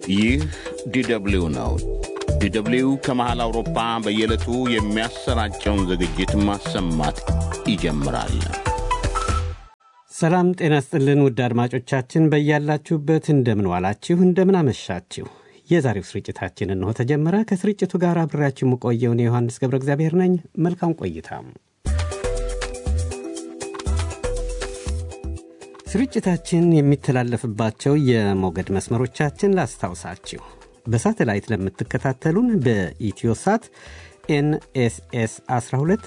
ይህ ዲደብሊው ነው። ዲደብሊው ከመሃል አውሮፓ በየዕለቱ የሚያሰራጨውን ዝግጅት ማሰማት ይጀምራል። ሰላም ጤና ስጥልን ውድ አድማጮቻችን በያላችሁበት እንደምን ዋላችሁ፣ እንደምን አመሻችሁ። የዛሬው ስርጭታችን እንሆ ተጀመረ። ከስርጭቱ ጋር አብሬያችሁ የምቆየውን የዮሐንስ ገብረ እግዚአብሔር ነኝ። መልካም ቆይታ። ስርጭታችን የሚተላለፍባቸው የሞገድ መስመሮቻችን ላስታውሳችሁ። በሳተላይት ለምትከታተሉን በኢትዮሳት ኤንኤስኤስ 12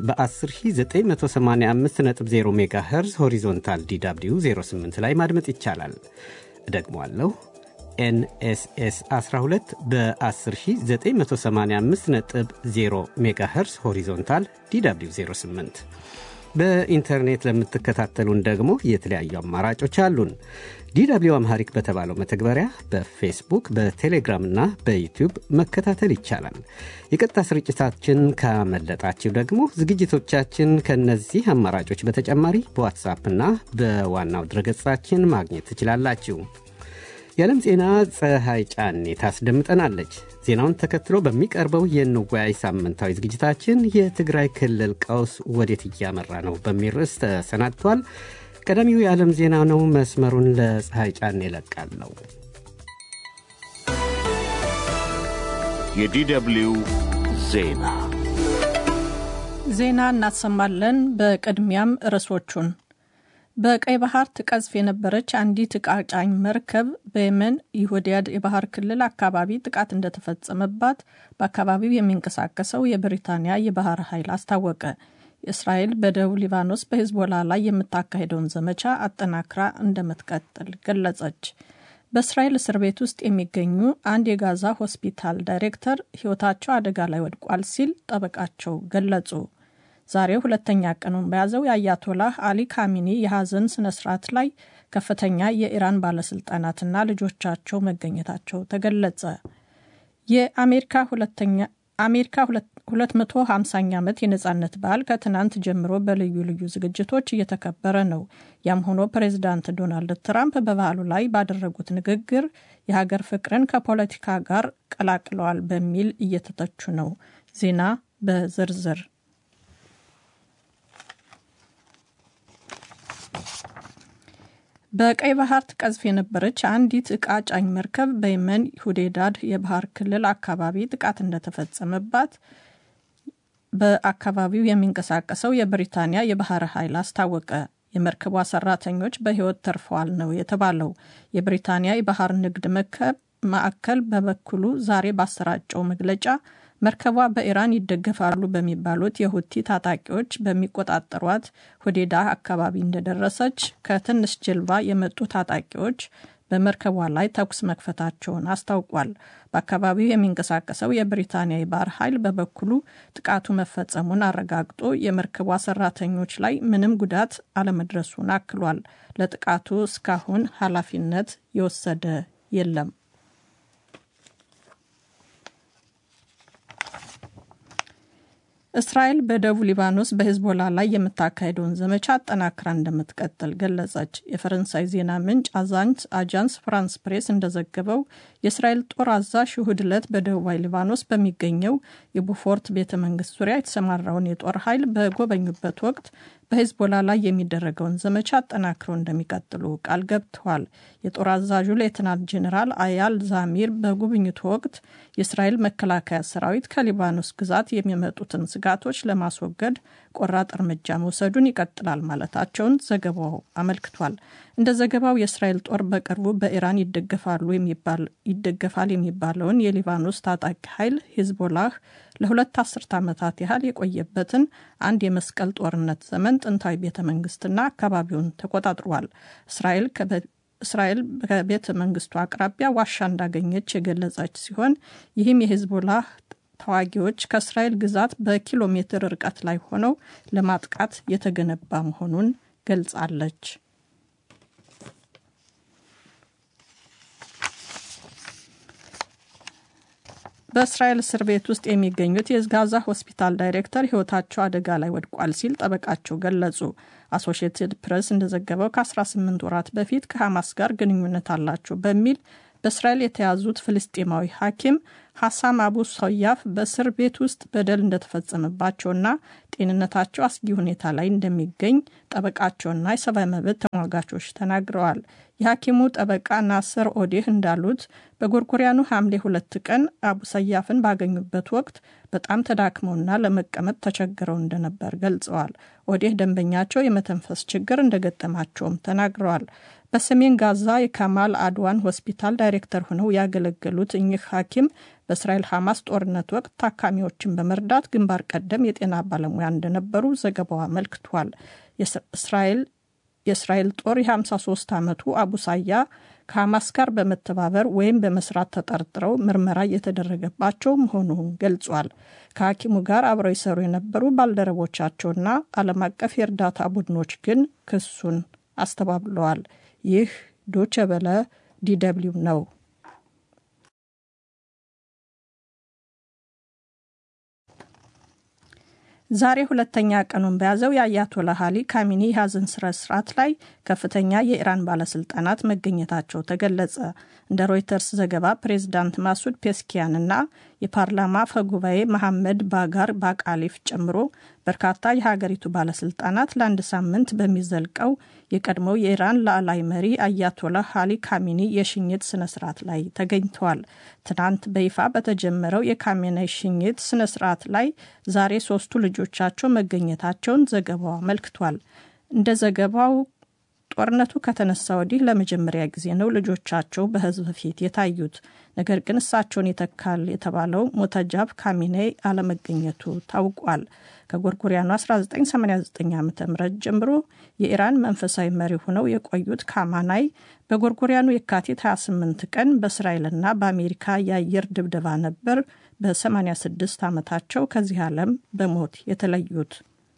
በ10985.0 ሜጋ ሄርዝ ሆሪዞንታል ዲw 08 ላይ ማድመጥ ይቻላል። እደግሟለሁ። ኤንኤስኤስ 12 በ10985.0 ሜጋ ሄርዝ ሆሪዞንታል ዲw 08 በኢንተርኔት ለምትከታተሉን ደግሞ የተለያዩ አማራጮች አሉን። ዲw አምሃሪክ በተባለው መተግበሪያ በፌስቡክ በቴሌግራም እና በዩቲዩብ መከታተል ይቻላል። የቀጥታ ስርጭታችን ካመለጣችሁ ደግሞ ዝግጅቶቻችን ከነዚህ አማራጮች በተጨማሪ በዋትሳፕ እና በዋናው ድረገጻችን ማግኘት ትችላላችሁ። የዓለም ዜና ፀሐይ ጫኔ ታስደምጠናለች። ዜናውን ተከትሎ በሚቀርበው የንወያይ ሳምንታዊ ዝግጅታችን የትግራይ ክልል ቀውስ ወዴት እያመራ ነው በሚል ርዕስ ተሰናድቷል። ቀዳሚው የዓለም ዜና ነው። መስመሩን ለፀሐይ ጫኔ እለቃለሁ። የዲደብሊው ዜና ዜና እናሰማለን። በቅድሚያም ርዕሶቹን በቀይ ባህር ትቀዝፍ የነበረች አንዲት ዕቃ ጫኝ መርከብ በየመን የሆዲያድ የባህር ክልል አካባቢ ጥቃት እንደተፈጸመባት በአካባቢው የሚንቀሳቀሰው የብሪታንያ የባህር ኃይል አስታወቀ። እስራኤል በደቡብ ሊባኖስ በሂዝቦላ ላይ የምታካሄደውን ዘመቻ አጠናክራ እንደምትቀጥል ገለጸች። በእስራኤል እስር ቤት ውስጥ የሚገኙ አንድ የጋዛ ሆስፒታል ዳይሬክተር ሕይወታቸው አደጋ ላይ ወድቋል ሲል ጠበቃቸው ገለጹ። ዛሬ ሁለተኛ ቀኑን በያዘው የአያቶላህ አሊ ካሚኒ የሐዘን ስነ ስርዓት ላይ ከፍተኛ የኢራን ባለስልጣናትና ልጆቻቸው መገኘታቸው ተገለጸ። የአሜሪካ ሁለተኛ አሜሪካ 250ኛ ዓመት የነጻነት በዓል ከትናንት ጀምሮ በልዩ ልዩ ዝግጅቶች እየተከበረ ነው። ያም ሆኖ ፕሬዚዳንት ዶናልድ ትራምፕ በበዓሉ ላይ ባደረጉት ንግግር የሀገር ፍቅርን ከፖለቲካ ጋር ቀላቅለዋል በሚል እየተተቹ ነው። ዜና በዝርዝር በቀይ ባህር ትቀዝፍ የነበረች አንዲት ዕቃ ጫኝ መርከብ በየመን ሁዴዳድ የባህር ክልል አካባቢ ጥቃት እንደተፈጸመባት በአካባቢው የሚንቀሳቀሰው የብሪታንያ የባህር ኃይል አስታወቀ። የመርከቧ ሰራተኞች በሕይወት ተርፈዋል ነው የተባለው። የብሪታንያ የባህር ንግድ ማዕከል በበኩሉ ዛሬ ባሰራጨው መግለጫ መርከቧ በኢራን ይደገፋሉ በሚባሉት የሁቲ ታጣቂዎች በሚቆጣጠሯት ሁዴዳ አካባቢ እንደደረሰች ከትንሽ ጀልባ የመጡ ታጣቂዎች በመርከቧ ላይ ተኩስ መክፈታቸውን አስታውቋል። በአካባቢው የሚንቀሳቀሰው የብሪታንያ የባህር ኃይል በበኩሉ ጥቃቱ መፈጸሙን አረጋግጦ የመርከቧ ሰራተኞች ላይ ምንም ጉዳት አለመድረሱን አክሏል። ለጥቃቱ እስካሁን ኃላፊነት የወሰደ የለም። እስራኤል በደቡብ ሊባኖስ በሂዝቦላ ላይ የምታካሄደውን ዘመቻ አጠናክራ እንደምትቀጥል ገለጸች። የፈረንሳይ ዜና ምንጭ አጃንስ ፍራንስ ፕሬስ እንደዘገበው የእስራኤል ጦር አዛዥ እሁድ ዕለት በደቡባዊ ሊባኖስ በሚገኘው የቡፎርት ቤተ መንግስት ዙሪያ የተሰማራውን የጦር ኃይል በጎበኙበት ወቅት በሂዝቦላ ላይ የሚደረገውን ዘመቻ አጠናክረው እንደሚቀጥሉ ቃል ገብተዋል። የጦር አዛዡ ሌትናንት ጄኔራል አያል ዛሚር በጉብኝቱ ወቅት የእስራኤል መከላከያ ሰራዊት ከሊባኖስ ግዛት የሚመጡትን ስጋቶች ለማስወገድ ቆራጥ እርምጃ መውሰዱን ይቀጥላል ማለታቸውን ዘገባው አመልክቷል። እንደ ዘገባው የእስራኤል ጦር በቅርቡ በኢራን ይደገፋሉ ይደገፋል የሚባለውን የሊባኖስ ታጣቂ ኃይል ሂዝቦላህ ለሁለት አስርት ዓመታት ያህል የቆየበትን አንድ የመስቀል ጦርነት ዘመን ጥንታዊ ቤተ መንግስትና አካባቢውን ተቆጣጥሯል። እስራኤል እስራኤል በቤተ መንግስቱ አቅራቢያ ዋሻ እንዳገኘች የገለጸች ሲሆን ይህም የሂዝቦላህ ተዋጊዎች ከእስራኤል ግዛት በኪሎ ሜትር ርቀት ላይ ሆነው ለማጥቃት የተገነባ መሆኑን ገልጻለች። በእስራኤል እስር ቤት ውስጥ የሚገኙት የጋዛ ሆስፒታል ዳይሬክተር ሕይወታቸው አደጋ ላይ ወድቋል ሲል ጠበቃቸው ገለጹ። አሶሺየትድ ፕሬስ እንደዘገበው ከ18 ወራት በፊት ከሐማስ ጋር ግንኙነት አላቸው በሚል በእስራኤል የተያዙት ፍልስጤማዊ ሐኪም ሐሳም አቡ ሰያፍ በእስር ቤት ውስጥ በደል እንደተፈጸመባቸውና ጤንነታቸው አስጊ ሁኔታ ላይ እንደሚገኝ ጠበቃቸውና የሰብአዊ መብት ተሟጋቾች ተናግረዋል። የሐኪሙ ጠበቃ ናስር ኦዴህ እንዳሉት በጎርጎሪያኑ ሐምሌ ሁለት ቀን አቡ ሰያፍን ባገኙበት ወቅት በጣም ተዳክመውና ለመቀመጥ ተቸግረው እንደነበር ገልጸዋል። ኦዴህ ደንበኛቸው የመተንፈስ ችግር እንደገጠማቸውም ተናግረዋል። በሰሜን ጋዛ የካማል አድዋን ሆስፒታል ዳይሬክተር ሆነው ያገለገሉት እኚህ ሐኪም በእስራኤል ሐማስ ጦርነት ወቅት ታካሚዎችን በመርዳት ግንባር ቀደም የጤና ባለሙያ እንደነበሩ ዘገባው አመልክቷል። የእስራኤል ጦር የ53 ዓመቱ አቡ ሳያ ከሐማስ ጋር በመተባበር ወይም በመስራት ተጠርጥረው ምርመራ እየተደረገባቸው መሆኑን ገልጿል። ከሐኪሙ ጋር አብረው ይሰሩ የነበሩ ባልደረቦቻቸውና ዓለም አቀፍ የእርዳታ ቡድኖች ግን ክሱን አስተባብለዋል። ይህ ዶቸ በለ ዲደብሊው ነው። ዛሬ ሁለተኛ ቀኑን በያዘው የአያቶላ አሊ ካሚኒ የሀዘን ስነ ስርዓት ላይ ከፍተኛ የኢራን ባለስልጣናት መገኘታቸው ተገለጸ። እንደ ሮይተርስ ዘገባ ፕሬዚዳንት ማሱድ ፔስኪያንና የፓርላማ አፈ ጉባኤ መሐመድ ባጋር ባቃሊፍ ጨምሮ በርካታ የሀገሪቱ ባለስልጣናት ለአንድ ሳምንት በሚዘልቀው የቀድሞው የኢራን ላዕላይ መሪ አያቶላ አሊ ካሚኒ የሽኝት ስነ ስርዓት ላይ ተገኝተዋል። ትናንት በይፋ በተጀመረው የካሜኔይ ሽኝት ስነ ስርዓት ላይ ዛሬ ሶስቱ ልጆቻቸው መገኘታቸውን ዘገባው አመልክቷል። እንደ ዘገባው ጦርነቱ ከተነሳ ወዲህ ለመጀመሪያ ጊዜ ነው ልጆቻቸው በህዝብ ፊት የታዩት። ነገር ግን እሳቸውን ይተካል የተባለው ሞተጃብ ካሚኔይ አለመገኘቱ ታውቋል። ከጎርጎሪያኑ 1989 ዓ ም ጀምሮ የኢራን መንፈሳዊ መሪ ሆነው የቆዩት ካማናይ በጎርጎሪያኑ የካቲት 28 ቀን በእስራኤልና በአሜሪካ የአየር ድብደባ ነበር በ86 ዓመታቸው ከዚህ ዓለም በሞት የተለዩት።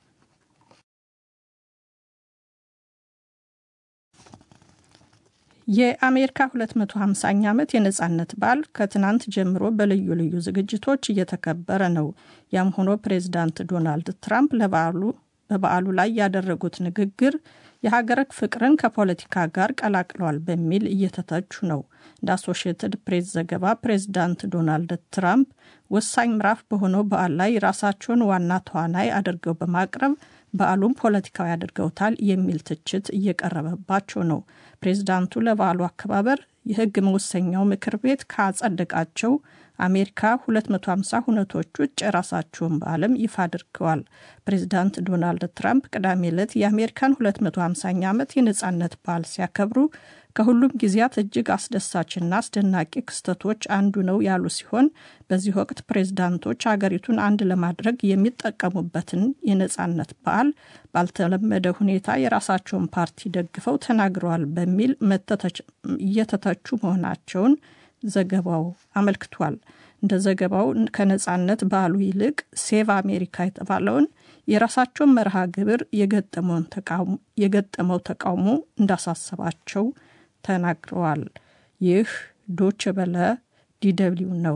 የአሜሪካ 250ኛ ዓመት የነጻነት በዓል ከትናንት ጀምሮ በልዩ ልዩ ዝግጅቶች እየተከበረ ነው። ያም ሆኖ ፕሬዚዳንት ዶናልድ ትራምፕ ለበዓሉ በበዓሉ ላይ ያደረጉት ንግግር የሀገር ፍቅርን ከፖለቲካ ጋር ቀላቅለዋል በሚል እየተተቹ ነው። እንደ አሶሺየትድ ፕሬስ ዘገባ ፕሬዚዳንት ዶናልድ ትራምፕ ወሳኝ ምዕራፍ በሆነው በዓል ላይ ራሳቸውን ዋና ተዋናይ አድርገው በማቅረብ በዓሉም ፖለቲካዊ አድርገውታል የሚል ትችት እየቀረበባቸው ነው። ፕሬዚዳንቱ ለበዓሉ አከባበር የሕግ መወሰኛው ምክር ቤት ካጸደቃቸው አሜሪካ 250 ሁነቶች ውጭ የራሳቸውን በዓለም ይፋ አድርገዋል። ፕሬዚዳንት ዶናልድ ትራምፕ ቅዳሜ ዕለት የአሜሪካን 250ኛ ዓመት የነጻነት በዓል ሲያከብሩ ከሁሉም ጊዜያት እጅግ አስደሳችና አስደናቂ ክስተቶች አንዱ ነው ያሉ ሲሆን በዚህ ወቅት ፕሬዝዳንቶች አገሪቱን አንድ ለማድረግ የሚጠቀሙበትን የነጻነት በዓል ባልተለመደ ሁኔታ የራሳቸውን ፓርቲ ደግፈው ተናግረዋል በሚል እየተተቹ መሆናቸውን ዘገባው አመልክቷል። እንደ ዘገባው ከነጻነት በዓሉ ይልቅ ሴቭ አሜሪካ የተባለውን የራሳቸውን መርሃ ግብር የገጠመው ተቃውሞ እንዳሳሰባቸው ተናግረዋል። ይህ ዶች በለ ዲደብሊው ነው።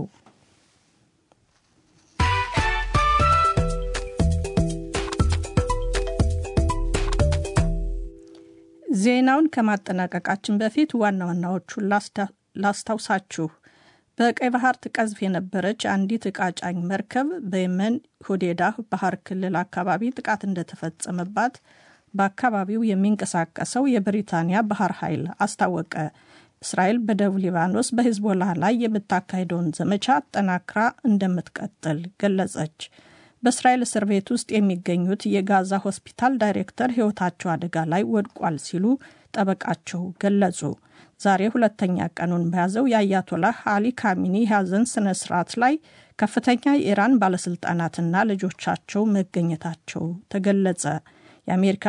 ዜናውን ከማጠናቀቃችን በፊት ዋና ዋናዎቹን ላስታውሳችሁ። በቀይ ባህር ትቀዝፍ የነበረች አንዲት ዕቃ ጫኝ መርከብ በየመን ሁዴዳ ባህር ክልል አካባቢ ጥቃት እንደተፈጸመባት በአካባቢው የሚንቀሳቀሰው የብሪታንያ ባህር ኃይል አስታወቀ። እስራኤል በደቡብ ሊባኖስ በሂዝቦላ ላይ የምታካሄደውን ዘመቻ አጠናክራ እንደምትቀጥል ገለጸች። በእስራኤል እስር ቤት ውስጥ የሚገኙት የጋዛ ሆስፒታል ዳይሬክተር ሕይወታቸው አደጋ ላይ ወድቋል ሲሉ ጠበቃቸው ገለጹ። ዛሬ ሁለተኛ ቀኑን በያዘው የአያቶላህ አሊ ካሚኒ የሐዘን ስነ ስርዓት ላይ ከፍተኛ የኢራን ባለስልጣናትና ልጆቻቸው መገኘታቸው ተገለጸ። የአሜሪካ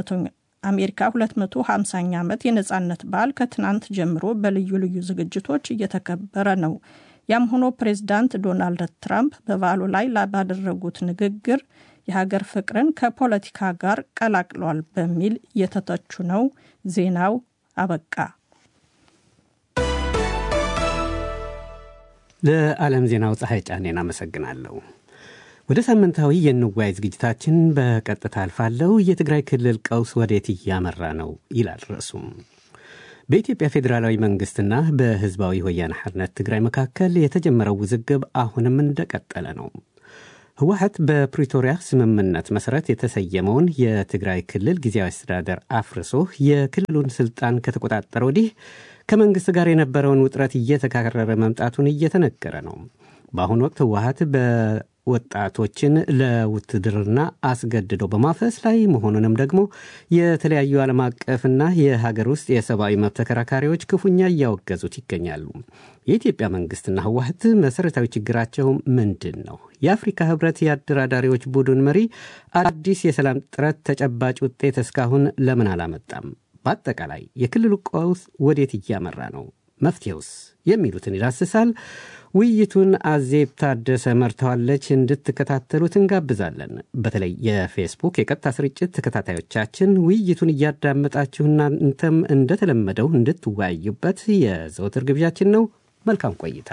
250ኛ ዓመት የነጻነት በዓል ከትናንት ጀምሮ በልዩ ልዩ ዝግጅቶች እየተከበረ ነው። ያም ሆኖ ፕሬዚዳንት ዶናልድ ትራምፕ በበዓሉ ላይ ባደረጉት ንግግር የሀገር ፍቅርን ከፖለቲካ ጋር ቀላቅለዋል በሚል እየተተቹ ነው። ዜናው አበቃ። ለዓለም ዜናው ፀሐይ ጫኔን አመሰግናለሁ። ወደ ሳምንታዊ የንዋይ ዝግጅታችን በቀጥታ አልፋለሁ። የትግራይ ክልል ቀውስ ወዴት እያመራ ነው ይላል ርዕሱም። በኢትዮጵያ ፌዴራላዊ መንግስትና በህዝባዊ ወያነ ሓርነት ትግራይ መካከል የተጀመረው ውዝግብ አሁንም እንደቀጠለ ነው። ህወሓት በፕሪቶሪያ ስምምነት መሰረት የተሰየመውን የትግራይ ክልል ጊዜያዊ አስተዳደር አፍርሶ የክልሉን ስልጣን ከተቆጣጠረ ወዲህ ከመንግስት ጋር የነበረውን ውጥረት እየተካረረ መምጣቱን እየተነገረ ነው። በአሁኑ ወቅት ህወሓት በወጣቶችን ለውትድርና አስገድዶ በማፈስ ላይ መሆኑንም ደግሞ የተለያዩ ዓለም አቀፍና የሀገር ውስጥ የሰብአዊ መብት ተከራካሪዎች ክፉኛ እያወገዙት ይገኛሉ። የኢትዮጵያ መንግስትና ህወሓት መሰረታዊ ችግራቸው ምንድን ነው? የአፍሪካ ህብረት የአደራዳሪዎች ቡድን መሪ አዲስ የሰላም ጥረት ተጨባጭ ውጤት እስካሁን ለምን አላመጣም? በአጠቃላይ የክልሉ ቀውስ ወዴት እያመራ ነው? መፍትሄውስ? የሚሉትን ይዳስሳል። ውይይቱን አዜብ ታደሰ መርተዋለች። እንድትከታተሉት እንጋብዛለን። በተለይ የፌስቡክ የቀጥታ ስርጭት ተከታታዮቻችን ውይይቱን እያዳመጣችሁ እናንተም እንደተለመደው እንድትወያዩበት የዘወትር ግብዣችን ነው። መልካም ቆይታ።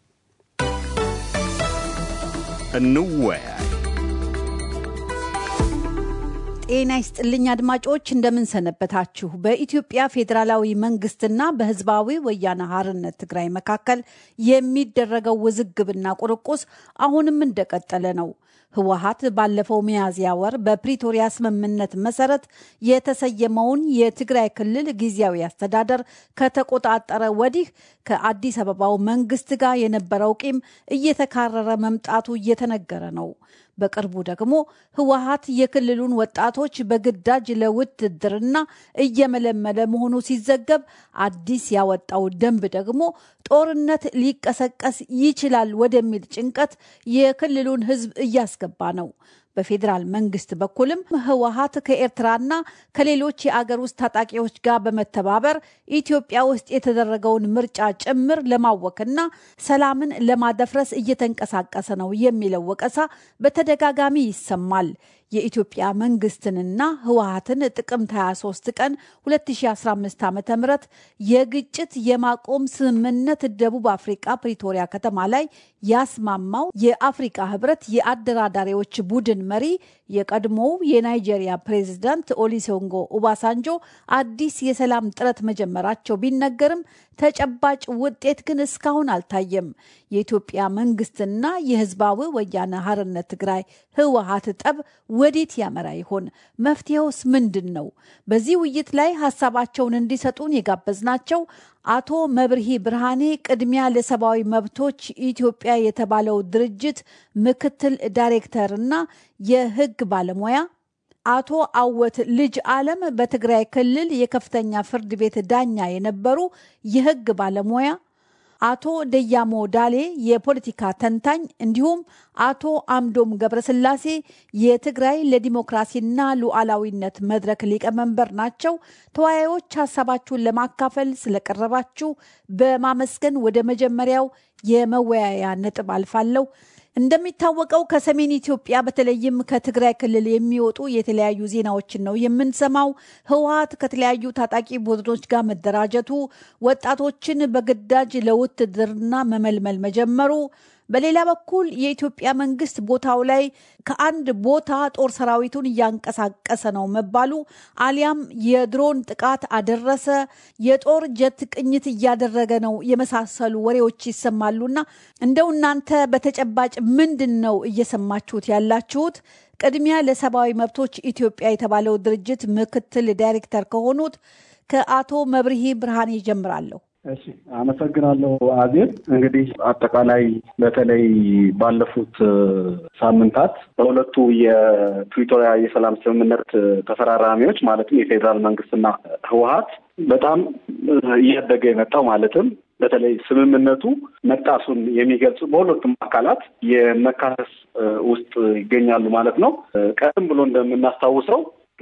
እንወያይ። ጤና ይስጥልኝ አድማጮች፣ እንደምን ሰነበታችሁ? በኢትዮጵያ ፌዴራላዊ መንግስትና በህዝባዊ ወያነ ሓርነት ትግራይ መካከል የሚደረገው ውዝግብና ቁርቁስ አሁንም እንደቀጠለ ነው። ህወሓት ባለፈው ሚያዝያ ወር በፕሪቶሪያ ስምምነት መሰረት የተሰየመውን የትግራይ ክልል ጊዜያዊ አስተዳደር ከተቆጣጠረ ወዲህ ከአዲስ አበባው መንግስት ጋር የነበረው ቂም እየተካረረ መምጣቱ እየተነገረ ነው። በቅርቡ ደግሞ ህወሓት የክልሉን ወጣቶች በግዳጅ ለውትድርና እየመለመለ መሆኑ ሲዘገብ አዲስ ያወጣው ደንብ ደግሞ ጦርነት ሊቀሰቀስ ይችላል ወደሚል ጭንቀት የክልሉን ህዝብ እያስገባ ነው። በፌዴራል መንግስት በኩልም ህወሓት ከኤርትራና ከሌሎች የአገር ውስጥ ታጣቂዎች ጋር በመተባበር ኢትዮጵያ ውስጥ የተደረገውን ምርጫ ጭምር ለማወክና ሰላምን ለማደፍረስ እየተንቀሳቀሰ ነው የሚለው ወቀሳ በተደጋጋሚ ይሰማል። የኢትዮጵያ መንግስትንና ህወሓትን ጥቅምት 23 ቀን 2015 ዓ ም የግጭት የማቆም ስምምነት ደቡብ አፍሪቃ ፕሪቶሪያ ከተማ ላይ ያስማማው የአፍሪቃ ህብረት የአደራዳሪዎች ቡድን መሪ የቀድሞው የናይጄሪያ ፕሬዝዳንት ኦሊሶንጎ ኡባሳንጆ አዲስ የሰላም ጥረት መጀመራቸው ቢነገርም ተጨባጭ ውጤት ግን እስካሁን አልታየም። የኢትዮጵያ መንግስትና የህዝባዊ ወያነ ሓርነት ትግራይ ህወሓት ጠብ ወዴት ያመራ ይሆን? መፍትሄውስ ምንድን ነው? በዚህ ውይይት ላይ ሀሳባቸውን እንዲሰጡን የጋበዝናቸው አቶ መብርሂ ብርሃኔ ቅድሚያ ለሰብአዊ መብቶች ኢትዮጵያ የተባለው ድርጅት ምክትል ዳይሬክተር እና የህግ ባለሙያ አቶ አወት ልጅ አለም በትግራይ ክልል የከፍተኛ ፍርድ ቤት ዳኛ የነበሩ የህግ ባለሙያ አቶ ደያሞ ዳሌ የፖለቲካ ተንታኝ እንዲሁም አቶ አምዶም ገብረስላሴ የትግራይ ለዲሞክራሲና ሉዓላዊነት መድረክ ሊቀመንበር ናቸው። ተወያዮች ሀሳባችሁን ለማካፈል ስለቀረባችሁ በማመስገን ወደ መጀመሪያው የመወያያ ነጥብ አልፋለሁ። እንደሚታወቀው ከሰሜን ኢትዮጵያ በተለይም ከትግራይ ክልል የሚወጡ የተለያዩ ዜናዎችን ነው የምንሰማው። ህወሓት ከተለያዩ ታጣቂ ቡድኖች ጋር መደራጀቱ፣ ወጣቶችን በግዳጅ ለውትድርና መመልመል መጀመሩ በሌላ በኩል የኢትዮጵያ መንግስት ቦታው ላይ ከአንድ ቦታ ጦር ሰራዊቱን እያንቀሳቀሰ ነው መባሉ አሊያም የድሮን ጥቃት አደረሰ፣ የጦር ጀት ቅኝት እያደረገ ነው የመሳሰሉ ወሬዎች ይሰማሉና እንደው እናንተ በተጨባጭ ምንድን ነው እየሰማችሁት ያላችሁት? ቅድሚያ ለሰብአዊ መብቶች ኢትዮጵያ የተባለው ድርጅት ምክትል ዳይሬክተር ከሆኑት ከአቶ መብርሂ ብርሃኔ ይጀምራለሁ። እሺ አመሰግናለሁ አዜብ። እንግዲህ አጠቃላይ በተለይ ባለፉት ሳምንታት በሁለቱ የፕሪቶሪያ የሰላም ስምምነት ተፈራራሚዎች ማለትም የፌዴራል መንግስትና ህወሓት በጣም እያደገ የመጣው ማለትም በተለይ ስምምነቱ መጣሱን የሚገልጹ በሁለቱም አካላት የመካሰስ ውስጥ ይገኛሉ ማለት ነው። ቀደም ብሎ እንደምናስታውሰው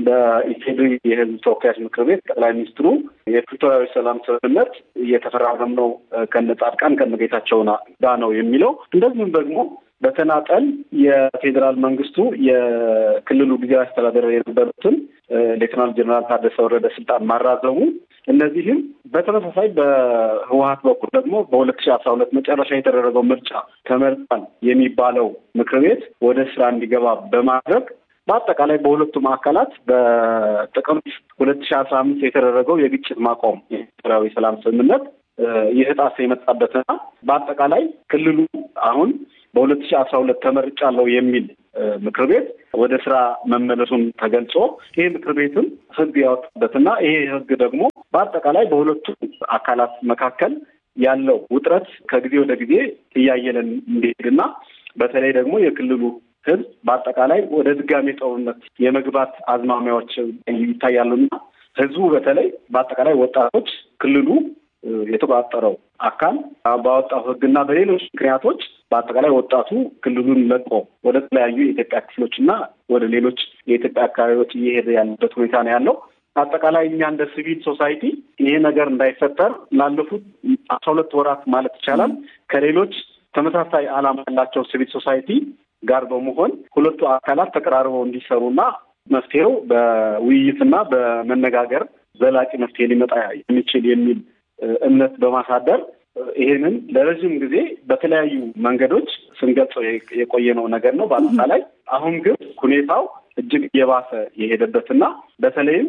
በኢፌዴሪ የህዝብ ተወካዮች ምክር ቤት ጠቅላይ ሚኒስትሩ የፕሪቶሪያዊ ሰላም ስምምነት እየተፈራረምነው ከነ ጻድቃን ከነ ጌታቸው ጋር ነው የሚለው እንደዚሁም ደግሞ በተናጠል የፌዴራል መንግስቱ የክልሉ ጊዜያዊ አስተዳደር የነበሩትን ሌትናል ጀኔራል ታደሰ ወረደ ስልጣን ማራዘሙ እነዚህም በተመሳሳይ በህወሀት በኩል ደግሞ በሁለት ሺህ አስራ ሁለት መጨረሻ የተደረገው ምርጫ ተመርጧል የሚባለው ምክር ቤት ወደ ስራ እንዲገባ በማድረግ በአጠቃላይ በሁለቱም አካላት በጥቅምት ሁለት ሺህ አስራ አምስት የተደረገው የግጭት ማቆም የብሔራዊ ሰላም ስምምነት እየተጣሰ የመጣበትና በአጠቃላይ ክልሉ አሁን በሁለት ሺህ አስራ ሁለት ተመርጫለሁ የሚል ምክር ቤት ወደ ስራ መመለሱን ተገልጾ ይሄ ምክር ቤትም ህግ ያወጣበትና ይሄ ህግ ደግሞ በአጠቃላይ በሁለቱ አካላት መካከል ያለው ውጥረት ከጊዜ ወደ ጊዜ እያየለን እንዲሄድና በተለይ ደግሞ የክልሉ ህዝብ በአጠቃላይ ወደ ድጋሜ ጦርነት የመግባት አዝማሚያዎች ይታያሉና ህዝቡ በተለይ በአጠቃላይ ወጣቶች ክልሉ የተቆጣጠረው አካል ባወጣው ህግና በሌሎች ምክንያቶች በአጠቃላይ ወጣቱ ክልሉን ለቆ ወደ ተለያዩ የኢትዮጵያ ክፍሎች እና ወደ ሌሎች የኢትዮጵያ አካባቢዎች እየሄደ ያለበት ሁኔታ ነው ያለው። አጠቃላይ እኛ እንደ ሲቪል ሶሳይቲ ይሄ ነገር እንዳይፈጠር ላለፉት አስራ ሁለት ወራት ማለት ይቻላል ከሌሎች ተመሳሳይ ዓላማ ያላቸው ሲቪል ሶሳይቲ ጋር በመሆን ሁለቱ አካላት ተቀራርበው እንዲሰሩና መፍትሄው በውይይትና በመነጋገር ዘላቂ መፍትሄ ሊመጣ የሚችል የሚል እምነት በማሳደር ይሄንን ለረዥም ጊዜ በተለያዩ መንገዶች ስንገልጸው የቆየነው ነገር ነው። በአጠቃላይ አሁን ግን ሁኔታው እጅግ እየባሰ የሄደበትና በተለይም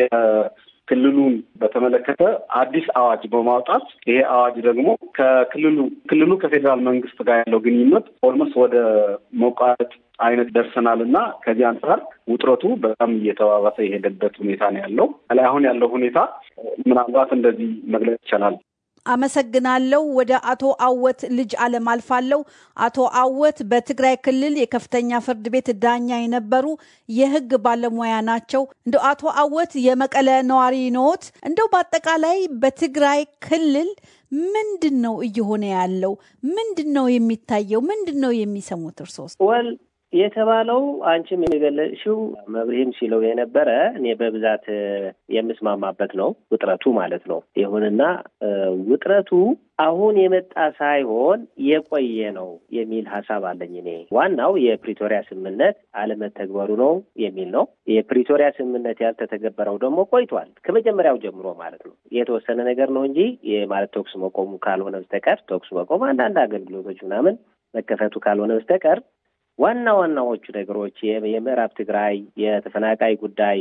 የክልሉን በተመለከተ አዲስ አዋጅ በማውጣት ይሄ አዋጅ ደግሞ ከክልሉ ክልሉ ከፌዴራል መንግስት ጋር ያለው ግንኙነት ኦልሞስት ወደ መቋረጥ አይነት ደርሰናል እና ከዚህ አንጻር ውጥረቱ በጣም እየተባባሰ የሄደበት ሁኔታ ነው ያለው። ላይ አሁን ያለው ሁኔታ ምናልባት እንደዚህ መግለጽ ይቻላል። አመሰግናለሁ። ወደ አቶ አወት ልጅ አለም አልፋለሁ። አቶ አወት በትግራይ ክልል የከፍተኛ ፍርድ ቤት ዳኛ የነበሩ የህግ ባለሙያ ናቸው። እንደው አቶ አወት የመቀለ ነዋሪ ነዎት። እንደው በአጠቃላይ በትግራይ ክልል ምንድን ነው እየሆነ ያለው? ምንድን ነው የሚታየው? ምንድን ነው የሚሰሙት እርሶስ? ወል የተባለው አንቺም የገለጽሽው መብርሂም ሲለው የነበረ እኔ በብዛት የምስማማበት ነው። ውጥረቱ ማለት ነው። ይሁንና ውጥረቱ አሁን የመጣ ሳይሆን የቆየ ነው የሚል ሀሳብ አለኝ። እኔ ዋናው የፕሪቶሪያ ስምምነት አለመተግበሩ ነው የሚል ነው። የፕሪቶሪያ ስምምነት ያልተተገበረው ደግሞ ቆይቷል፣ ከመጀመሪያው ጀምሮ ማለት ነው። የተወሰነ ነገር ነው እንጂ ማለት ተኩስ መቆሙ ካልሆነ በስተቀር ተኩስ መቆም አንዳንድ አገልግሎቶች ምናምን መከፈቱ ካልሆነ በስተቀር ዋና ዋናዎቹ ነገሮች የምዕራብ ትግራይ የተፈናቃይ ጉዳይ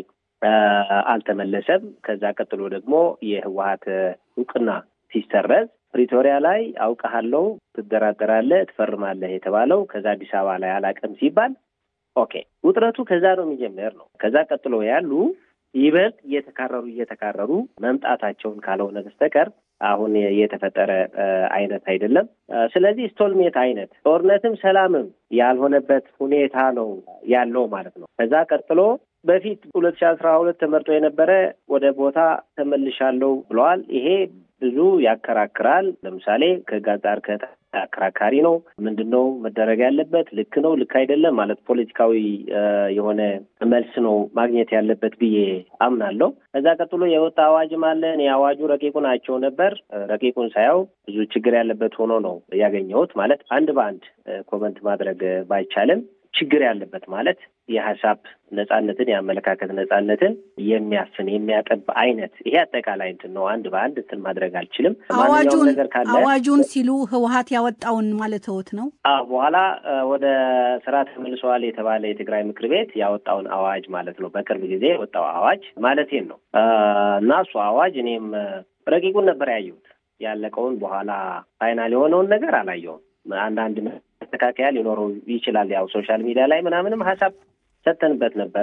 አልተመለሰም። ከዛ ቀጥሎ ደግሞ የህወሀት እውቅና ሲሰረዝ ፕሪቶሪያ ላይ አውቀሃለው፣ ትደራደራለህ፣ ትፈርማለህ የተባለው ከዛ አዲስ አበባ ላይ አላቀም ሲባል ኦኬ፣ ውጥረቱ ከዛ ነው የሚጀምር ነው። ከዛ ቀጥሎ ያሉ ይበልጥ እየተካረሩ እየተካረሩ መምጣታቸውን ካልሆነ በስተቀር አሁን የተፈጠረ አይነት አይደለም። ስለዚህ ስቶልሜት አይነት ጦርነትም ሰላምም ያልሆነበት ሁኔታ ነው ያለው ማለት ነው። ከዛ ቀጥሎ በፊት ሁለት ሺህ አስራ ሁለት ተመርጦ የነበረ ወደ ቦታ ተመልሻለሁ ብለዋል። ይሄ ብዙ ያከራክራል። ለምሳሌ ከህግ አንጻር አከራካሪ ነው። ምንድን ነው መደረግ ያለበት? ልክ ነው፣ ልክ አይደለም ማለት ፖለቲካዊ የሆነ መልስ ነው ማግኘት ያለበት ብዬ አምናለሁ። ከዛ ቀጥሎ የወጣ አዋጅም አለ። እኔ አዋጁ ረቂቁን አይቼው ነበር። ረቂቁን ሳያው ብዙ ችግር ያለበት ሆኖ ነው ያገኘሁት። ማለት አንድ በአንድ ኮመንት ማድረግ ባይቻልም ችግር ያለበት ማለት የሀሳብ ነጻነትን የአመለካከት ነጻነትን የሚያፍን የሚያጠብ አይነት ይሄ አጠቃላይ እንትን ነው። አንድ በአንድ እንትን ማድረግ አልችልም። ማንኛውም ነገር ካለ አዋጁን ሲሉ ህወሀት ያወጣውን ማለት ህወት ነው። አዎ በኋላ ወደ ስራ ተመልሰዋል የተባለ የትግራይ ምክር ቤት ያወጣውን አዋጅ ማለት ነው። በቅርብ ጊዜ የወጣው አዋጅ ማለቴን ነው እና እሱ አዋጅ እኔም ረቂቁን ነበር ያየሁት። ያለቀውን በኋላ ፋይናል የሆነውን ነገር አላየውም። አንዳንድ መስተካከያ ሊኖረው ይችላል። ያው ሶሻል ሚዲያ ላይ ምናምንም ሀሳብ ሰተንበት ነበረ።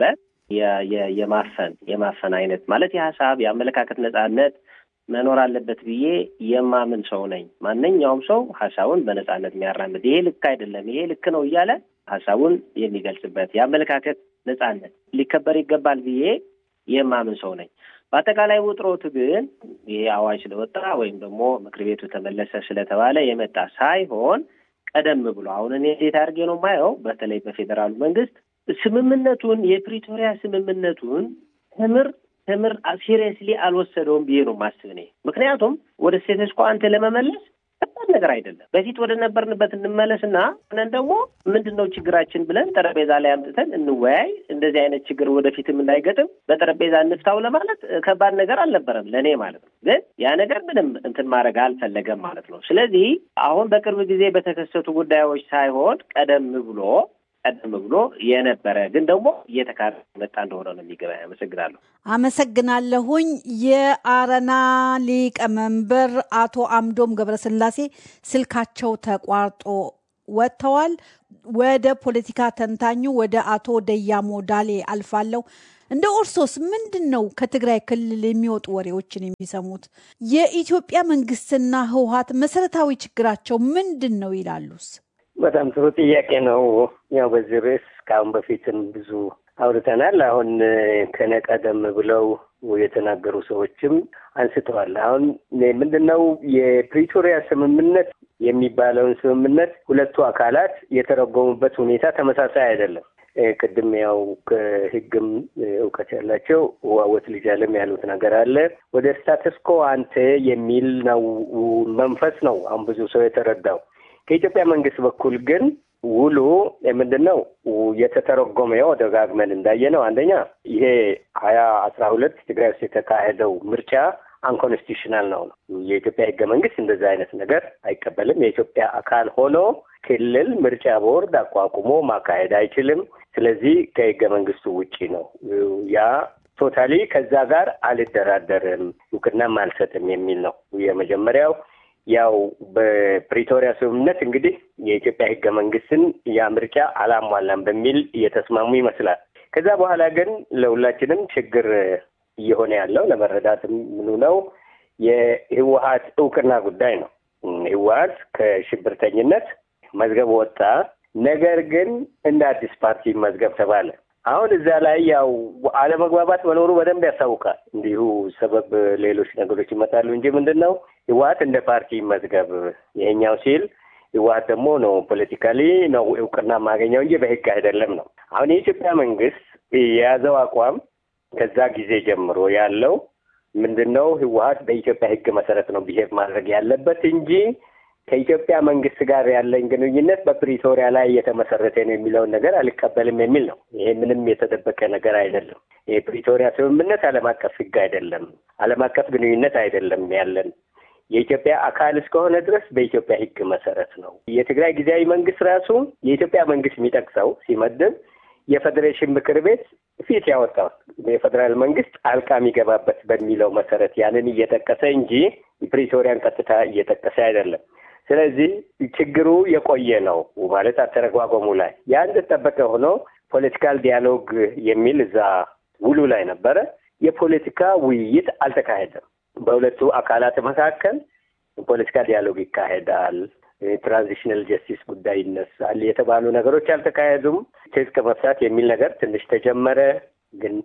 የማፈን የማፈን አይነት ማለት የሀሳብ የአመለካከት ነጻነት መኖር አለበት ብዬ የማምን ሰው ነኝ። ማንኛውም ሰው ሀሳቡን በነጻነት የሚያራምድ ይሄ ልክ አይደለም፣ ይሄ ልክ ነው እያለ ሀሳቡን የሚገልጽበት የአመለካከት ነጻነት ሊከበር ይገባል ብዬ የማምን ሰው ነኝ። በአጠቃላይ ውጥረቱ ግን ይሄ አዋጅ ስለወጣ ወይም ደግሞ ምክር ቤቱ ተመለሰ ስለተባለ የመጣ ሳይሆን ቀደም ብሎ አሁን እኔ እንዴት አድርጌ ነው የማየው፣ በተለይ በፌዴራሉ መንግስት ስምምነቱን የፕሪቶሪያ ስምምነቱን ትምር ትምር ሲሪየስሊ አልወሰደውም ብዬ ነው ማስብ እኔ። ምክንያቱም ወደ ስቴተስ ኮ አንተ ለመመለስ ከባድ ነገር አይደለም። በፊት ወደ ነበርንበት እንመለስና ነን ደግሞ ምንድን ነው ችግራችን ብለን ጠረጴዛ ላይ አምጥተን እንወያይ። እንደዚህ አይነት ችግር ወደፊትም እንዳይገጥም በጠረጴዛ እንፍታው ለማለት ከባድ ነገር አልነበረም ለእኔ ማለት ነው። ግን ያ ነገር ምንም እንትን ማድረግ አልፈለገም ማለት ነው። ስለዚህ አሁን በቅርብ ጊዜ በተከሰቱ ጉዳዮች ሳይሆን ቀደም ብሎ ቀደም ብሎ የነበረ ግን ደግሞ እየተካረ መጣ እንደሆነ ነው የሚገባ። አመሰግናለሁ። አመሰግናለሁኝ። የአረና ሊቀመንበር አቶ አምዶም ገብረስላሴ ስልካቸው ተቋርጦ ወጥተዋል። ወደ ፖለቲካ ተንታኙ ወደ አቶ ደያሞ ዳሌ አልፋለሁ። እንደ ኦርሶስ ምንድን ነው ከትግራይ ክልል የሚወጡ ወሬዎችን የሚሰሙት? የኢትዮጵያ መንግስትና ህወሀት መሰረታዊ ችግራቸው ምንድን ነው ይላሉስ? በጣም ጥሩ ጥያቄ ነው። ያው በዚህ ርዕስ ከአሁን በፊትም ብዙ አውርተናል። አሁን ከነ ቀደም ብለው የተናገሩ ሰዎችም አንስተዋል። አሁን ምንድን ነው የፕሪቶሪያ ስምምነት የሚባለውን ስምምነት ሁለቱ አካላት የተረጎሙበት ሁኔታ ተመሳሳይ አይደለም። ቅድም ያው ከህግም እውቀት ያላቸው ዋወት ልጅ አለም ያሉት ነገር አለ። ወደ ስታተስኮ አንተ የሚል ነው መንፈስ ነው አሁን ብዙ ሰው የተረዳው። ከኢትዮጵያ መንግስት በኩል ግን ውሉ ምንድን ነው የተተረጎመው ደጋግመን እንዳየ ነው። አንደኛ ይሄ ሀያ አስራ ሁለት ትግራይ ውስጥ የተካሄደው ምርጫ አንኮንስቲቱሽናል ነው ነው የኢትዮጵያ ህገ መንግስት እንደዛ አይነት ነገር አይቀበልም። የኢትዮጵያ አካል ሆኖ ክልል ምርጫ ቦርድ አቋቁሞ ማካሄድ አይችልም። ስለዚህ ከህገ መንግስቱ ውጪ ነው። ያ ቶታሊ ከዛ ጋር አልደራደርም እውቅናም አልሰጥም የሚል ነው የመጀመሪያው። ያው በፕሪቶሪያ ስምምነት እንግዲህ የኢትዮጵያ ህገ መንግስትን ያ ምርጫ አላሟላም በሚል እየተስማሙ ይመስላል። ከዛ በኋላ ግን ለሁላችንም ችግር እየሆነ ያለው ለመረዳትም ምኑ ነው የህወሀት እውቅና ጉዳይ ነው። ህወሀት ከሽብርተኝነት መዝገብ ወጣ። ነገር ግን እንደ አዲስ ፓርቲ መዝገብ ተባለ። አሁን እዛ ላይ ያው አለመግባባት መኖሩ በደንብ ያስታውቃል። እንዲሁ ሰበብ ሌሎች ነገሮች ይመጣሉ እንጂ ምንድን ነው ህወሀት እንደ ፓርቲ መዝገብ ይሄኛው ሲል ህወሀት ደግሞ ነው ፖለቲካሊ ነው እውቅና ማገኘው እንጂ በህግ አይደለም ነው። አሁን የኢትዮጵያ መንግስት የያዘው አቋም ከዛ ጊዜ ጀምሮ ያለው ምንድን ነው ህወሀት በኢትዮጵያ ህግ መሰረት ነው ብሄር ማድረግ ያለበት እንጂ ከኢትዮጵያ መንግስት ጋር ያለኝ ግንኙነት በፕሪቶሪያ ላይ የተመሰረተ ነው የሚለውን ነገር አልቀበልም የሚል ነው። ይሄ ምንም የተደበቀ ነገር አይደለም። የፕሪቶሪያ ስምምነት ዓለም አቀፍ ህግ አይደለም፣ ዓለም አቀፍ ግንኙነት አይደለም ያለን የኢትዮጵያ አካል እስከሆነ ድረስ በኢትዮጵያ ህግ መሰረት ነው። የትግራይ ጊዜያዊ መንግስት ራሱ የኢትዮጵያ መንግስት የሚጠቅሰው ሲመድብ የፌዴሬሽን ምክር ቤት ፊት ያወጣው የፌዴራል መንግስት ጣልቃ የሚገባበት በሚለው መሰረት ያንን እየጠቀሰ እንጂ ፕሪቶሪያን ቀጥታ እየጠቀሰ አይደለም። ስለዚህ ችግሩ የቆየ ነው ማለት አተረጓጎሙ ላይ ያ እንደተጠበቀ ሆኖ ፖለቲካል ዲያሎግ የሚል እዛ ውሉ ላይ ነበረ። የፖለቲካ ውይይት አልተካሄደም። በሁለቱ አካላት መካከል ፖለቲካ ዲያሎግ ይካሄዳል፣ ትራንዚሽናል ጀስቲስ ጉዳይ ይነሳል የተባሉ ነገሮች አልተካሄዱም። ትጥቅ መፍታት የሚል ነገር ትንሽ ተጀመረ፣ ግን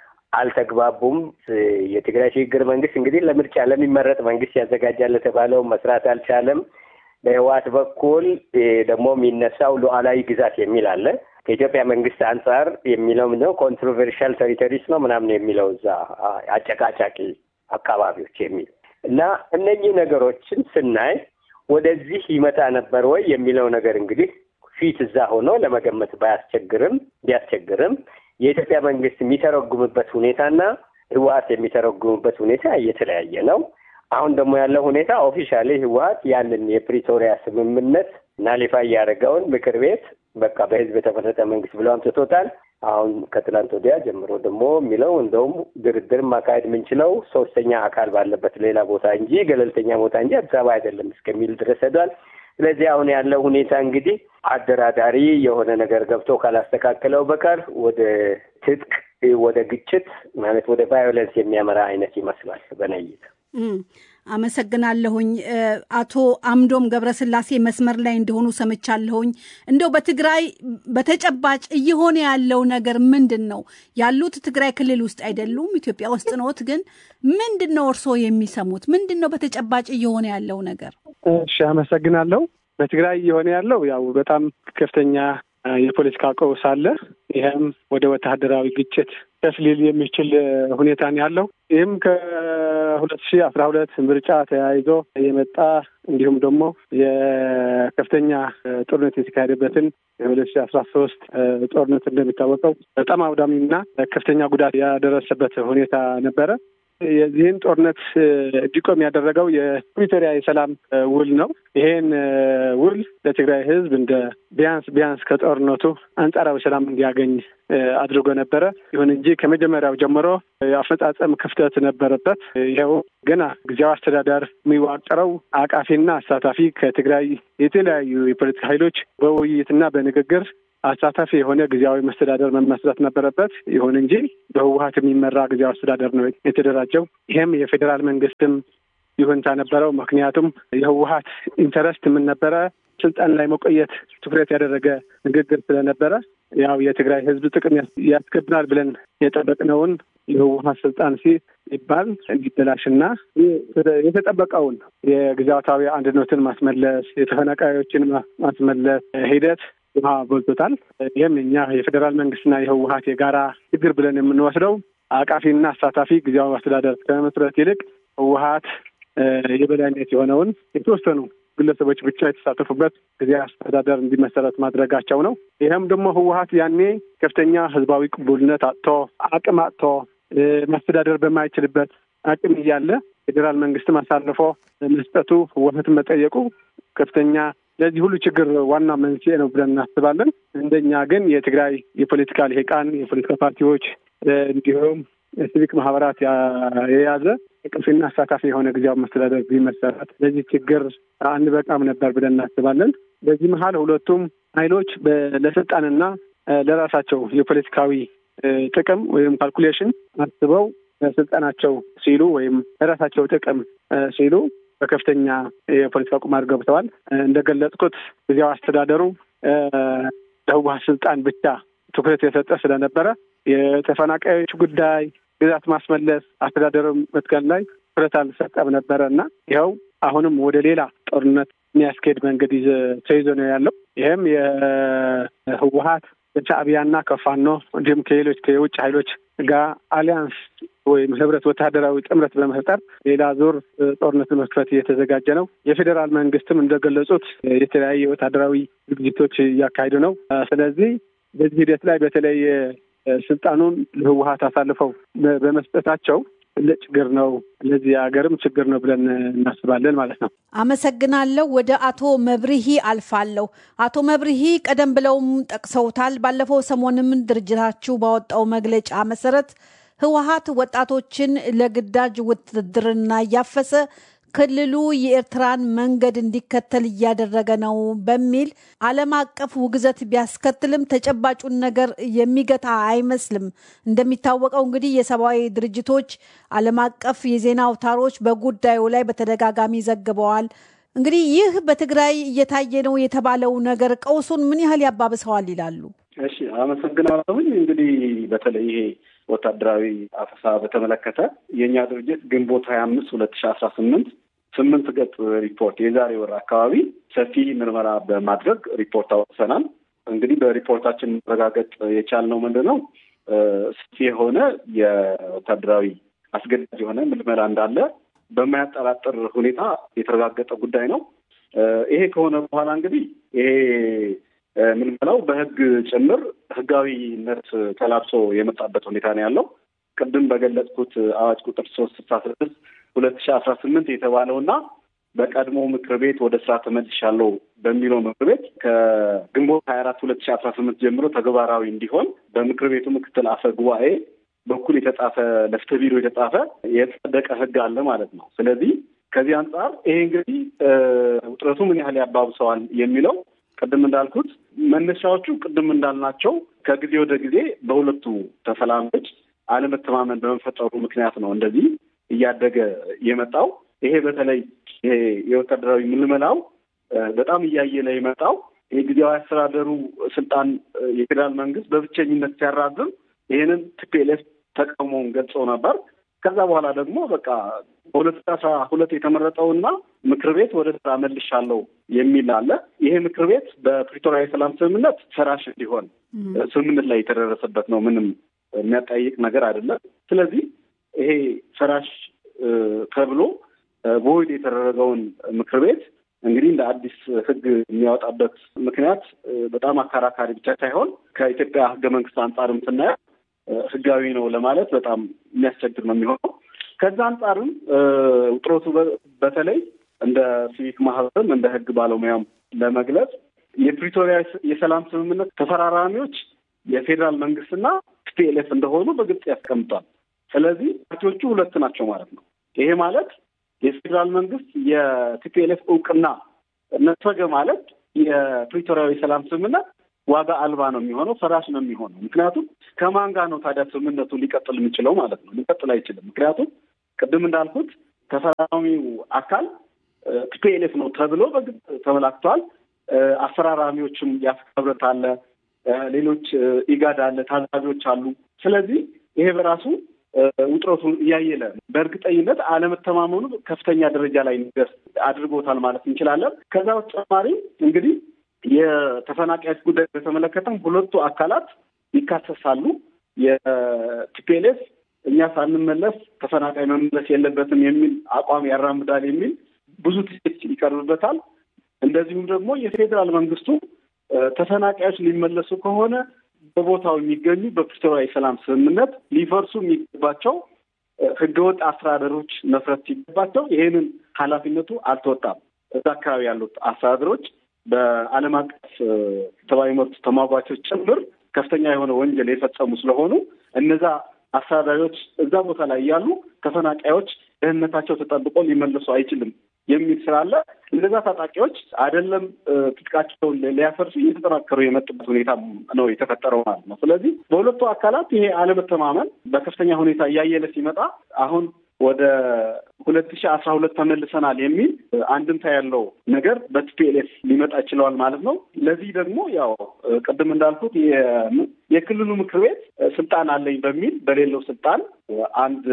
አልተግባቡም። የትግራይ ሽግግር መንግስት እንግዲህ ለምርጫ ለሚመረጥ መንግስት ያዘጋጃል የተባለው መስራት አልቻለም። በህወሓት በኩል ደግሞ የሚነሳው ሉዓላዊ ግዛት የሚል አለ። ከኢትዮጵያ መንግስት አንጻር የሚለው ምንድነው ኮንትሮቨርሻል ቴሪቶሪስ ነው ምናምን የሚለው እዛ አጨቃጫቂ አካባቢዎች የሚል እና እነኚህ ነገሮችን ስናይ ወደዚህ ይመጣ ነበር ወይ የሚለው ነገር እንግዲህ ፊት እዛ ሆኖ ለመገመት ባያስቸግርም ቢያስቸግርም የኢትዮጵያ መንግስት የሚተረጉምበት ሁኔታና ህወሓት የሚተረጉምበት ሁኔታ እየተለያየ ነው። አሁን ደግሞ ያለው ሁኔታ ኦፊሻሊ ህወሓት ያንን የፕሪቶሪያ ስምምነት ናሊፋ እያደረገውን ምክር ቤት በቃ በህዝብ የተመረጠ መንግስት ብሎ አምጥቶታል። አሁን ከትላንት ወዲያ ጀምሮ ደግሞ የሚለው እንደውም ድርድር ማካሄድ የምንችለው ሶስተኛ አካል ባለበት ሌላ ቦታ እንጂ ገለልተኛ ቦታ እንጂ አዲስ አበባ አይደለም እስከሚል ድረስ ሄዷል። ስለዚህ አሁን ያለው ሁኔታ እንግዲህ አደራዳሪ የሆነ ነገር ገብቶ ካላስተካከለው በቀር ወደ ትጥቅ፣ ወደ ግጭት ማለት ወደ ቫዮለንስ የሚያመራ አይነት ይመስላል በነይት አመሰግናለሁኝ። አቶ አምዶም ገብረስላሴ መስመር ላይ እንደሆኑ ሰምቻለሁኝ። እንደው በትግራይ በተጨባጭ እየሆነ ያለው ነገር ምንድን ነው? ያሉት ትግራይ ክልል ውስጥ አይደሉም፣ ኢትዮጵያ ውስጥ ነዎት። ግን ምንድን ነው እርስዎ የሚሰሙት? ምንድን ነው በተጨባጭ እየሆነ ያለው ነገር? እሺ፣ አመሰግናለሁ። በትግራይ እየሆነ ያለው ያው በጣም ከፍተኛ የፖለቲካ ቀውስ አለ። ይህም ወደ ወታደራዊ ግጭት ከፍ ሊል የሚችል ሁኔታ ነው ያለው። ይህም ከሁለት ሺህ አስራ ሁለት ምርጫ ተያይዞ የመጣ እንዲሁም ደግሞ የከፍተኛ ጦርነት የተካሄደበትን የሁለት ሺህ አስራ ሶስት ጦርነት እንደሚታወቀው በጣም አውዳሚና ከፍተኛ ጉዳት ያደረሰበት ሁኔታ ነበረ። የዚህን ጦርነት እንዲቆም ያደረገው የፕሪቶሪያ የሰላም ውል ነው። ይሄን ውል ለትግራይ ሕዝብ እንደ ቢያንስ ቢያንስ ከጦርነቱ አንጻራዊ ሰላም እንዲያገኝ አድርጎ ነበረ። ይሁን እንጂ ከመጀመሪያው ጀምሮ የአፈጻጸም ክፍተት ነበረበት። ይኸው ገና ጊዜያዊ አስተዳደር የሚዋቀረው አቃፊና አሳታፊ ከትግራይ የተለያዩ የፖለቲካ ኃይሎች በውይይትና በንግግር አሳታፊ የሆነ ጊዜያዊ መስተዳደር መመስረት ነበረበት። ይሁን እንጂ በህወሀት የሚመራ ጊዜያዊ አስተዳደር ነው የተደራጀው። ይህም የፌዴራል መንግስትም ይሁንታ ነበረው። ምክንያቱም የህወሀት ኢንተረስት ምን ነበረ? ስልጣን ላይ መቆየት ትኩረት ያደረገ ንግግር ስለነበረ ያው የትግራይ ህዝብ ጥቅም ያስከብናል ብለን የጠበቅነውን የህወሀት ስልጣን ሲባል እንዲበላሽና የተጠበቀውን የግዛታዊ አንድነትን ማስመለስ፣ የተፈናቃዮችን ማስመለስ ሂደት ውሃ በልቶታል። ይህም እኛ የፌዴራል መንግስትና የህወሀት የጋራ ችግር ብለን የምንወስደው አቃፊና አሳታፊ ጊዜያዊ አስተዳደር ከመመስረት ይልቅ ህወሀት የበላይነት የሆነውን የተወሰኑ ግለሰቦች ብቻ የተሳተፉበት ጊዜያዊ አስተዳደር እንዲመሰረት ማድረጋቸው ነው። ይህም ደግሞ ህወሀት ያኔ ከፍተኛ ህዝባዊ ቅቡልነት አጥቶ አቅም አጥቶ ማስተዳደር በማይችልበት አቅም እያለ ፌዴራል መንግስትም አሳልፎ መስጠቱ ህወሀትን መጠየቁ ከፍተኛ ለዚህ ሁሉ ችግር ዋና መንስኤ ነው ብለን እናስባለን። እንደኛ ግን የትግራይ የፖለቲካ ልሂቃን፣ የፖለቲካ ፓርቲዎች እንዲሁም ሲቪክ ማህበራት የያዘ ቅፊና አሳታፊ የሆነ ጊዜያዊ መስተዳደር ቢመሰረት ለዚህ ችግር አንበቃም ነበር ብለን እናስባለን። በዚህ መሀል ሁለቱም ኃይሎች ለስልጣንና ለራሳቸው የፖለቲካዊ ጥቅም ወይም ካልኩሌሽን አስበው ስልጣናቸው ሲሉ ወይም ለራሳቸው ጥቅም ሲሉ በከፍተኛ የፖለቲካ ቁማር ገብተዋል። እንደገለጽኩት ጊዜያዊ አስተዳደሩ ለህወሀት ስልጣን ብቻ ትኩረት የሰጠ ስለነበረ የተፈናቃዮች ጉዳይ፣ ግዛት ማስመለስ፣ አስተዳደሩ መትከል ላይ ትኩረት አልሰጠም ነበረ እና ይኸው አሁንም ወደ ሌላ ጦርነት የሚያስኬድ መንገድ ተይዞ ነው ያለው። ይህም የህወሀት ከሻዕቢያና ከፋኖ እንዲሁም ከሌሎች ከየውጭ ኃይሎች ጋር አሊያንስ ወይም ህብረት ወታደራዊ ጥምረት በመፍጠር ሌላ ዙር ጦርነት መክፈት እየተዘጋጀ ነው። የፌዴራል መንግስትም እንደገለጹት የተለያየ ወታደራዊ ዝግጅቶች እያካሄዱ ነው። ስለዚህ በዚህ ሂደት ላይ በተለይ ስልጣኑን ለህወሀት አሳልፈው በመስጠታቸው ትልቅ ችግር ነው። ለዚህ ሀገርም ችግር ነው ብለን እናስባለን ማለት ነው። አመሰግናለሁ። ወደ አቶ መብርሂ አልፋለሁ። አቶ መብርሂ ቀደም ብለውም ጠቅሰውታል። ባለፈው ሰሞንም ድርጅታችሁ ባወጣው መግለጫ መሰረት ህወሀት ወጣቶችን ለግዳጅ ውትድርና እያፈሰ ክልሉ የኤርትራን መንገድ እንዲከተል እያደረገ ነው በሚል ዓለም አቀፍ ውግዘት ቢያስከትልም ተጨባጩን ነገር የሚገታ አይመስልም። እንደሚታወቀው እንግዲህ የሰብአዊ ድርጅቶች፣ ዓለም አቀፍ የዜና አውታሮች በጉዳዩ ላይ በተደጋጋሚ ዘግበዋል። እንግዲህ ይህ በትግራይ እየታየ ነው የተባለው ነገር ቀውሱን ምን ያህል ያባብሰዋል ይላሉ? እሺ፣ አመሰግናለሁኝ። እንግዲህ በተለይ ይሄ ወታደራዊ አፈሳ በተመለከተ የእኛ ድርጅት ግንቦት ሀያ አምስት ሁለት ሺ አስራ ስምንት ስምንት ገጽ ሪፖርት የዛሬ ወር አካባቢ ሰፊ ምርመራ በማድረግ ሪፖርት አወጥተናል። እንግዲህ በሪፖርታችን መረጋገጥ የቻልነው ምንድን ነው? ሰፊ የሆነ የወታደራዊ አስገዳጅ የሆነ ምልመላ እንዳለ በማያጠራጥር ሁኔታ የተረጋገጠ ጉዳይ ነው። ይሄ ከሆነ በኋላ እንግዲህ ይሄ ምልመላው በሕግ ጭምር ሕጋዊነት ተላብሶ የመጣበት ሁኔታ ነው ያለው። ቅድም በገለጽኩት አዋጅ ቁጥር ሶስት ስልሳ ስድስት ሁለት ሺ አስራ ስምንት የተባለው እና በቀድሞ ምክር ቤት ወደ ስራ ተመልሻለሁ በሚለው ምክር ቤት ከግንቦት ሀያ አራት ሁለት ሺ አስራ ስምንት ጀምሮ ተግባራዊ እንዲሆን በምክር ቤቱ ምክትል አፈ ጉባኤ በኩል የተጻፈ ለፍትህ ቢሮ የተጻፈ የጸደቀ ህግ አለ ማለት ነው። ስለዚህ ከዚህ አንጻር ይሄ እንግዲህ ውጥረቱ ምን ያህል ያባብሰዋል የሚለው ቅድም እንዳልኩት መነሻዎቹ ቅድም እንዳልናቸው ከጊዜ ወደ ጊዜ በሁለቱ ተፈላሚዎች አለመተማመን በመፈጠሩ ምክንያት ነው እንደዚህ እያደገ የመጣው። ይሄ በተለይ ይሄ የወታደራዊ ምልመላው በጣም እያየለ የመጣው ይሄ ጊዜያዊ አስተዳደሩ ስልጣን የፌዴራል መንግስት በብቸኝነት ሲያራዝም ይህንን ቲፒኤልኤፍ ተቃውሞውን ገልጸው ነበር። ከዛ በኋላ ደግሞ በቃ በሁለት ሺህ አስራ ሁለት የተመረጠውና ምክር ቤት ወደ ስራ መልሻለሁ የሚል አለ። ይሄ ምክር ቤት በፕሪቶሪያ የሰላም ስምምነት ፈራሽ እንዲሆን ስምምነት ላይ የተደረሰበት ነው። ምንም የሚያጠያይቅ ነገር አይደለም። ስለዚህ ይሄ ፈራሽ ተብሎ በወይድ የተደረገውን ምክር ቤት እንግዲህ እንደ አዲስ ሕግ የሚያወጣበት ምክንያት በጣም አከራካሪ ብቻ ሳይሆን ከኢትዮጵያ ሕገ መንግስት አንጻርም ስናየው ሕጋዊ ነው ለማለት በጣም የሚያስቸግር ነው የሚሆነው። ከዛ አንጻርም ውጥረቱ በተለይ እንደ ሲቪክ ማህበርም እንደ ሕግ ባለሙያም ለመግለጽ የፕሪቶሪያ የሰላም ስምምነት ተፈራራሚዎች የፌዴራል መንግስትና ቲፒኤልኤፍ እንደሆኑ በግልጽ ያስቀምጧል። ስለዚህ ፓርቲዎቹ ሁለት ናቸው ማለት ነው። ይሄ ማለት የፌዴራል መንግስት የቲፒኤልኤፍ እውቅና ነፈገ ማለት የፕሪቶሪያዊ የሰላም ስምምነት ዋጋ አልባ ነው የሚሆነው፣ ፈራሽ ነው የሚሆነው። ምክንያቱም ከማን ጋር ነው ታዲያ ስምምነቱ ሊቀጥል የሚችለው ማለት ነው? ሊቀጥል አይችልም። ምክንያቱም ቅድም እንዳልኩት ተፈራራሚው አካል ቲፒኤልኤፍ ነው ተብሎ በግልጽ ተመላክቷል። አፈራራሚዎችም የአፍሪካ ህብረት አለ፣ ሌሎች ኢጋድ አለ፣ ታዛቢዎች አሉ። ስለዚህ ይሄ በራሱ ውጥረቱ እያየለ በእርግጠኝነት አለመተማመኑ ከፍተኛ ደረጃ ላይ እንዲደርስ አድርጎታል ማለት እንችላለን። ከዛ በተጨማሪ እንግዲህ የተፈናቃዮች ጉዳይ በተመለከተም ሁለቱ አካላት ይካሰሳሉ። የቲፒኤልኤፍ እኛ ሳንመለስ ተፈናቃይ መመለስ የለበትም የሚል አቋም ያራምዳል የሚል ብዙ ትችት ይቀርብበታል። እንደዚሁም ደግሞ የፌዴራል መንግስቱ ተፈናቃዮች ሊመለሱ ከሆነ በቦታው የሚገኙ በፕሪቶሪያ የሰላም ስምምነት ሊፈርሱ የሚገባቸው ህገወጥ አስተዳደሮች መፍረስ ሲገባቸው ይሄንን ኃላፊነቱ አልተወጣም። እዛ አካባቢ ያሉት አስተዳደሮች በዓለም አቀፍ ሰብአዊ መብት ተሟጓቾች ጭምር ከፍተኛ የሆነ ወንጀል የፈጸሙ ስለሆኑ እነዛ አስተዳዳሪዎች እዛ ቦታ ላይ ያሉ ተፈናቃዮች ደህንነታቸው ተጠብቆ ሊመለሱ አይችልም የሚል ስላለ እነዛ ታጣቂዎች አይደለም ትጥቃቸውን ሊያፈርሱ እየተጠናከሩ የመጡበት ሁኔታ ነው የተፈጠረው ማለት ነው። ስለዚህ በሁለቱ አካላት ይሄ አለመተማመን በከፍተኛ ሁኔታ እያየለ ሲመጣ አሁን ወደ ሁለት ሺህ አስራ ሁለት ተመልሰናል የሚል አንድምታ ያለው ነገር በቲፒኤልኤፍ ሊመጣ ይችለዋል ማለት ነው። ለዚህ ደግሞ ያው ቅድም እንዳልኩት የክልሉ ምክር ቤት ስልጣን አለኝ በሚል በሌለው ስልጣን አንድ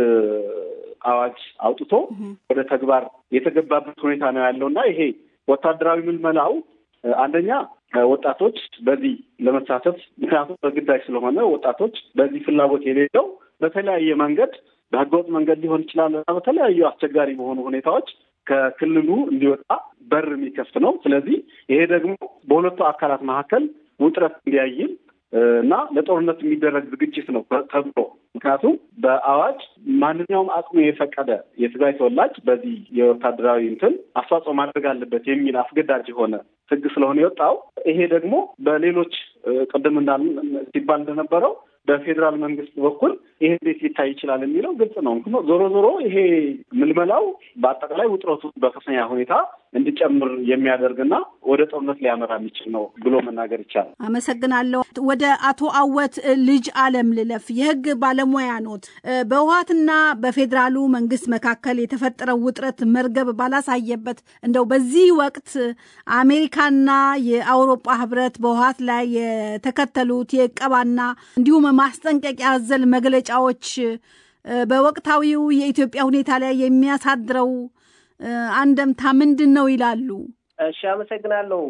አዋጅ አውጥቶ ወደ ተግባር የተገባበት ሁኔታ ነው ያለው እና ይሄ ወታደራዊ ምልመላው አንደኛ ወጣቶች በዚህ ለመሳተፍ ምክንያቱም በግዳጅ ስለሆነ ወጣቶች በዚህ ፍላጎት የሌለው በተለያየ መንገድ በህገወጥ መንገድ ሊሆን ይችላል እና በተለያዩ አስቸጋሪ በሆኑ ሁኔታዎች ከክልሉ እንዲወጣ በር የሚከፍት ነው። ስለዚህ ይሄ ደግሞ በሁለቱ አካላት መካከል ውጥረት እንዲያይል እና ለጦርነት የሚደረግ ዝግጅት ነው ተብሎ ምክንያቱም በአዋጅ ማንኛውም አቅሙ የፈቀደ የትግራይ ተወላጅ በዚህ የወታደራዊ እንትን አስተዋጽኦ ማድረግ አለበት የሚል አስገዳጅ የሆነ ህግ ስለሆነ የወጣው ይሄ ደግሞ በሌሎች ቅድም እንዳል ሲባል እንደነበረው በፌዴራል መንግስት በኩል ይሄ እንዴት ሊታይ ይችላል የሚለው ግልጽ ነው። ዞሮ ዞሮ ይሄ ምልመላው በአጠቃላይ ውጥረቱ በከፍተኛ ሁኔታ እንዲጨምር የሚያደርግና ወደ ጦርነት ሊያመራ የሚችል ነው ብሎ መናገር ይቻላል። አመሰግናለሁ። ወደ አቶ አወት ልጅ አለም ልለፍ። የህግ ባለሙያ ኖት። በህወሓትና በፌዴራሉ መንግስት መካከል የተፈጠረው ውጥረት መርገብ ባላሳየበት እንደው በዚህ ወቅት አሜሪካና የአውሮፓ ህብረት በህወሓት ላይ የተከተሉት የቀባና እንዲሁም ማስጠንቀቂያ አዘል መግለጫዎች በወቅታዊው የኢትዮጵያ ሁኔታ ላይ የሚያሳድረው አንደምታ ምንድን ነው ይላሉ? እሺ፣ አመሰግናለሁ።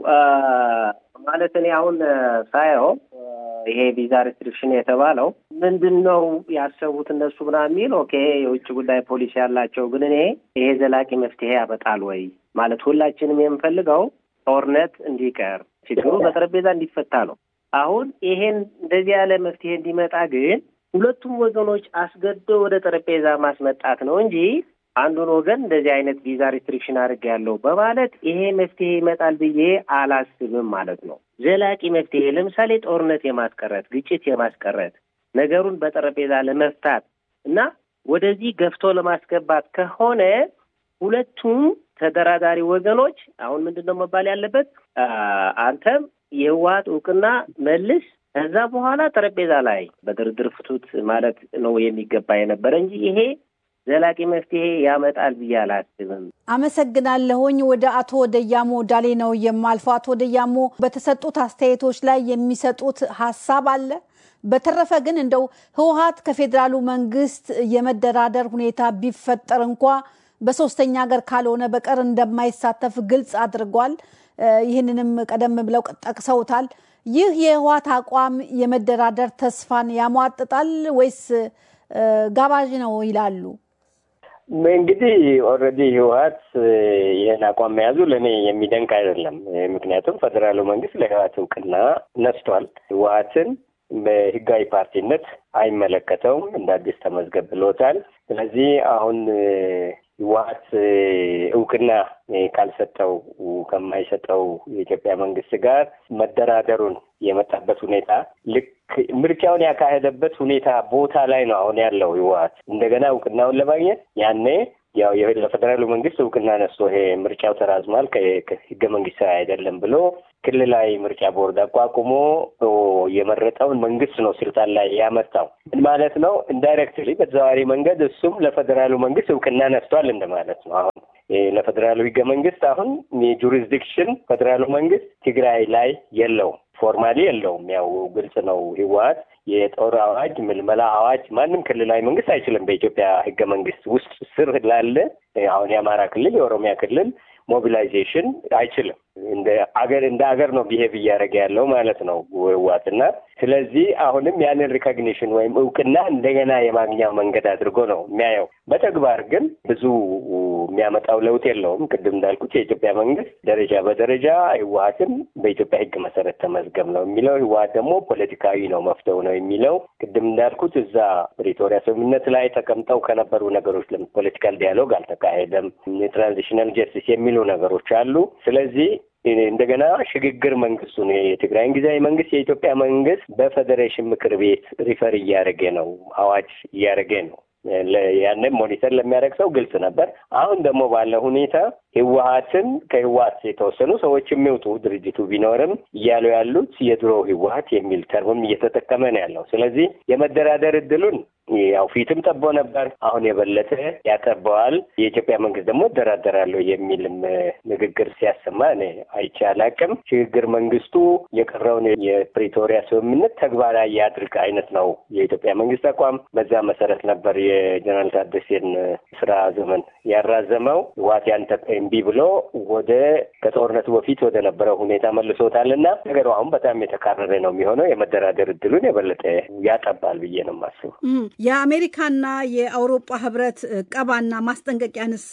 ማለት እኔ አሁን ሳየው ይሄ ቪዛ ሬስትሪክሽን የተባለው ምንድን ነው ያሰቡት እነሱ ምናምን የሚል ኦኬ፣ የውጭ ጉዳይ ፖሊሲ ያላቸው ግን እኔ ይሄ ዘላቂ መፍትሄ ያመጣል ወይ ማለት ሁላችንም የምፈልገው ጦርነት እንዲቀር ችግሩ በጠረጴዛ እንዲፈታ ነው። አሁን ይሄን እንደዚህ ያለ መፍትሄ እንዲመጣ ግን ሁለቱም ወገኖች አስገዶ ወደ ጠረጴዛ ማስመጣት ነው እንጂ አንዱን ወገን እንደዚህ አይነት ቪዛ ሪስትሪክሽን አድርጌያለሁ በማለት ይሄ መፍትሄ ይመጣል ብዬ አላስብም ማለት ነው። ዘላቂ መፍትሄ ለምሳሌ ጦርነት የማስቀረት ግጭት የማስቀረት ነገሩን በጠረጴዛ ለመፍታት እና ወደዚህ ገፍቶ ለማስገባት ከሆነ ሁለቱም ተደራዳሪ ወገኖች አሁን ምንድን ነው መባል ያለበት? አንተም የህወሓት እውቅና መልስ፣ ከዛ በኋላ ጠረጴዛ ላይ በድርድር ፍቱት ማለት ነው የሚገባ የነበረ እንጂ ይሄ ዘላቂ መፍትሄ ያመጣል ብዬ አላስብም። አመሰግናለሁኝ። ወደ አቶ ደያሞ ዳሌ ነው የማልፈው። አቶ ደያሞ በተሰጡት አስተያየቶች ላይ የሚሰጡት ሀሳብ አለ? በተረፈ ግን እንደው ህወሓት ከፌዴራሉ መንግስት የመደራደር ሁኔታ ቢፈጠር እንኳ በሶስተኛ ሀገር ካልሆነ በቀር እንደማይሳተፍ ግልጽ አድርጓል። ይህንንም ቀደም ብለው ጠቅሰውታል። ይህ የህወሓት አቋም የመደራደር ተስፋን ያሟጥጣል ወይስ ጋባዥ ነው ይላሉ? እንግዲህ ኦልሬዲ ህወሓት ይህን አቋም መያዙ ለእኔ የሚደንቅ አይደለም። ምክንያቱም ፌዴራሉ መንግስት ለህወሓት እውቅና ነስቷል። ህወሓትን በህጋዊ ፓርቲነት አይመለከተውም፣ እንደ አዲስ ተመዝገብ ብሎታል። ስለዚህ አሁን ህወሓት እውቅና ካልሰጠው ከማይሰጠው የኢትዮጵያ መንግስት ጋር መደራደሩን የመጣበት ሁኔታ ልክ ምርጫውን ያካሄደበት ሁኔታ ቦታ ላይ ነው አሁን ያለው ህወሓት እንደገና እውቅናውን ለማግኘት ያኔ ያው ለፌዴራሉ መንግስት እውቅና ነስቶ ይሄ ምርጫው ተራዝሟል ከህገ መንግስታዊ አይደለም ብሎ ክልላዊ ምርጫ ቦርድ አቋቁሞ የመረጠውን መንግስት ነው ስልጣን ላይ ያመጣው። ምን ማለት ነው? ኢንዳይሬክትሊ በተዘዋዋሪ መንገድ እሱም ለፌዴራሉ መንግስት እውቅና ነስቷል እንደማለት ነው። አሁን ለፌዴራሉ ህገ መንግስት አሁን የጁሪስዲክሽን ፌዴራሉ መንግስት ትግራይ ላይ የለውም። ፎርማሊ የለውም። ያው ግልጽ ነው። ህወሓት የጦር አዋጅ፣ ምልመላ አዋጅ ማንም ክልላዊ መንግስት አይችልም። በኢትዮጵያ ህገ መንግስት ውስጥ ስር ላለ አሁን የአማራ ክልል የኦሮሚያ ክልል ሞቢላይዜሽን አይችልም። እንደ አገር እንደ አገር ነው ቢሄቭ እያደረገ ያለው ማለት ነው ህወሓትና ስለዚህ አሁንም ያንን ሪኮግኒሽን ወይም እውቅና እንደገና የማግኛ መንገድ አድርጎ ነው የሚያየው። በተግባር ግን ብዙ የሚያመጣው ለውጥ የለውም። ቅድም እንዳልኩት የኢትዮጵያ መንግስት ደረጃ በደረጃ ህወሓትን በኢትዮጵያ ህግ መሰረት ተመዝገብ ነው የሚለው፣ ህወሓት ደግሞ ፖለቲካዊ ነው መፍተው ነው የሚለው። ቅድም እንዳልኩት እዛ ፕሪቶሪያ ስምምነት ላይ ተቀምጠው ከነበሩ ነገሮች ፖለቲካል ዲያሎግ አልተካሄደም፣ የትራንዚሽናል ጀስቲስ የሚሉ ነገሮች አሉ። ስለዚህ እንደገና ሽግግር መንግስቱን የትግራይን ጊዜያዊ መንግስት የኢትዮጵያ መንግስት በፌዴሬሽን ምክር ቤት ሪፈር እያደረገ ነው፣ አዋጅ እያደረገ ነው። ያንን ሞኒተር ለሚያደርግ ሰው ግልጽ ነበር። አሁን ደግሞ ባለ ሁኔታ ህወሓትን ከህወሓት የተወሰኑ ሰዎች የሚወጡ ድርጅቱ ቢኖርም እያሉ ያሉት የድሮ ህወሓት የሚል ተርምም እየተጠቀመ ነው ያለው። ስለዚህ የመደራደር እድሉን ያው ፊትም ጠቦ ነበር፣ አሁን የበለጠ ያጠበዋል። የኢትዮጵያ መንግስት ደግሞ እደራደራለሁ የሚልም ንግግር ሲያሰማ እኔ አይቼ አላቅም። ሽግግር መንግስቱ የቀረውን የፕሪቶሪያ ስምምነት ተግባራዊ ያድርግ አይነት ነው የኢትዮጵያ መንግስት አቋም። በዛ መሰረት ነበር የጀነራል ታደሴን ስራ ዘመን ያራዘመው። ህወሓት ያንተ እምቢ ብሎ ወደ ከጦርነቱ በፊት ወደ ነበረው ሁኔታ መልሶታል እና ነገሩ አሁን በጣም የተካረረ ነው የሚሆነው። የመደራደር እድሉን የበለጠ ያጠባል ብዬ ነው የማስበው። የአሜሪካና የአውሮፓ ህብረት ቀባና ማስጠንቀቂያንስ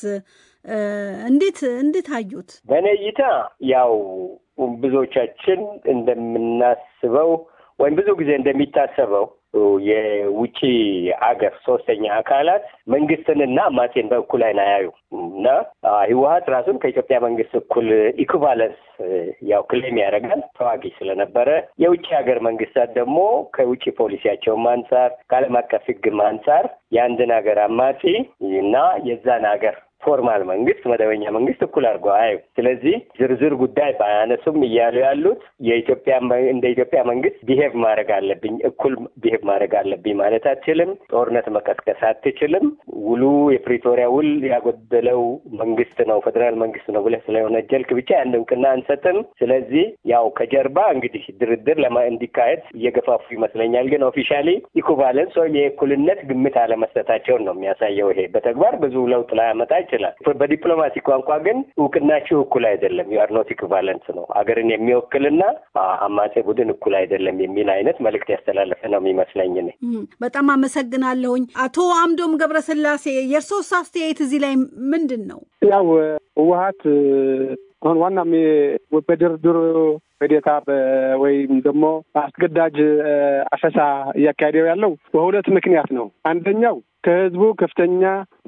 እንዴት እንዴት አዩት? በእኔ እይታ ያው ብዙዎቻችን እንደምናስበው ወይም ብዙ ጊዜ እንደሚታሰበው የውጭ አገር ሶስተኛ አካላት መንግስትንና አማጼን በእኩል አይን አያዩ እና ህወሓት ራሱን ከኢትዮጵያ መንግስት እኩል ኢኩቫለንስ ያው ክሌም ያደርጋል ተዋጊ ስለነበረ የውጭ ሀገር መንግስታት ደግሞ ከውጭ ፖሊሲያቸውም አንጻር ከዓለም አቀፍ ህግም አንጻር የአንድን ሀገር አማጺ እና የዛን ሀገር ፎርማል መንግስት መደበኛ መንግስት እኩል አድርገው አዩ። ስለዚህ ዝርዝር ጉዳይ ባያነሱም እያሉ ያሉት የኢትዮጵያ እንደ ኢትዮጵያ መንግስት ቢሄቭ ማድረግ አለብኝ፣ እኩል ቢሄቭ ማድረግ አለብኝ ማለት አትችልም። ጦርነት መቀስቀስ አትችልም። ውሉ የፕሪቶሪያ ውል ያጎደለው መንግስት ነው ፌዴራል መንግስት ነው ብለህ ስለወነጀልክ ብቻ ያን እውቅና አንሰጥም። ስለዚህ ያው ከጀርባ እንግዲህ ድርድር ለማ እንዲካሄድ እየገፋፉ ይመስለኛል። ግን ኦፊሻሊ ኢኩቫለንስ ወይም የእኩልነት ግምት አለመስጠታቸውን ነው የሚያሳየው። ይሄ በተግባር ብዙ ለውጥ ላያመጣ ይችላል። በዲፕሎማሲ ቋንቋ ግን እውቅናችሁ እኩል አይደለም፣ ዩአር ኖት ኢኩቫለንት ነው። ሀገርን የሚወክልና አማጼ ቡድን እኩል አይደለም የሚል አይነት መልእክት ያስተላለፈ ነው የሚመስለኝ። ነ በጣም አመሰግናለሁኝ። አቶ አምዶም ገብረስላሴ የእርሶስ አስተያየት እዚህ ላይ ምንድን ነው? ያው ህወሓት አሁን ዋናም በድርድሩ ሂደታ ወይም ደግሞ አስገዳጅ አፈሳ እያካሄደው ያለው በሁለት ምክንያት ነው። አንደኛው ከህዝቡ ከፍተኛ